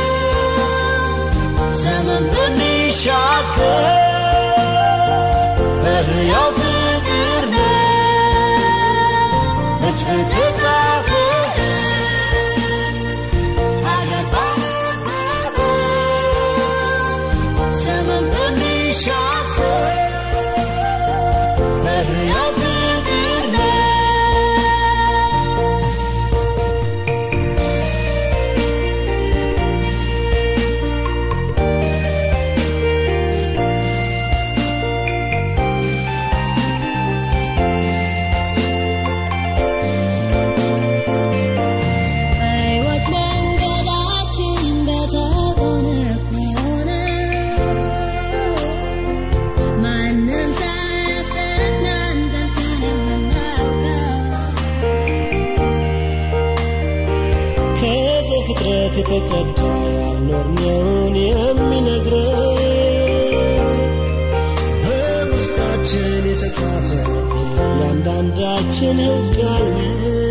ዘመን በሚሻገር በሕያው ፍቅር ነው መች በተጻፈ ሀገር ባበበ ዘመን በሚሻገር በሕያው ፍቅር ነው በሕይወት መንገዳችን በተቆነቆነ ማንም ሳያስጠናን ጠልቀን የምናውቀው ከዘፍጥረት የተቀዳ ያልኖርነውን የሚነግረን በውስጣችን የተጻፈ እያንዳንዳችን ሕግ አለ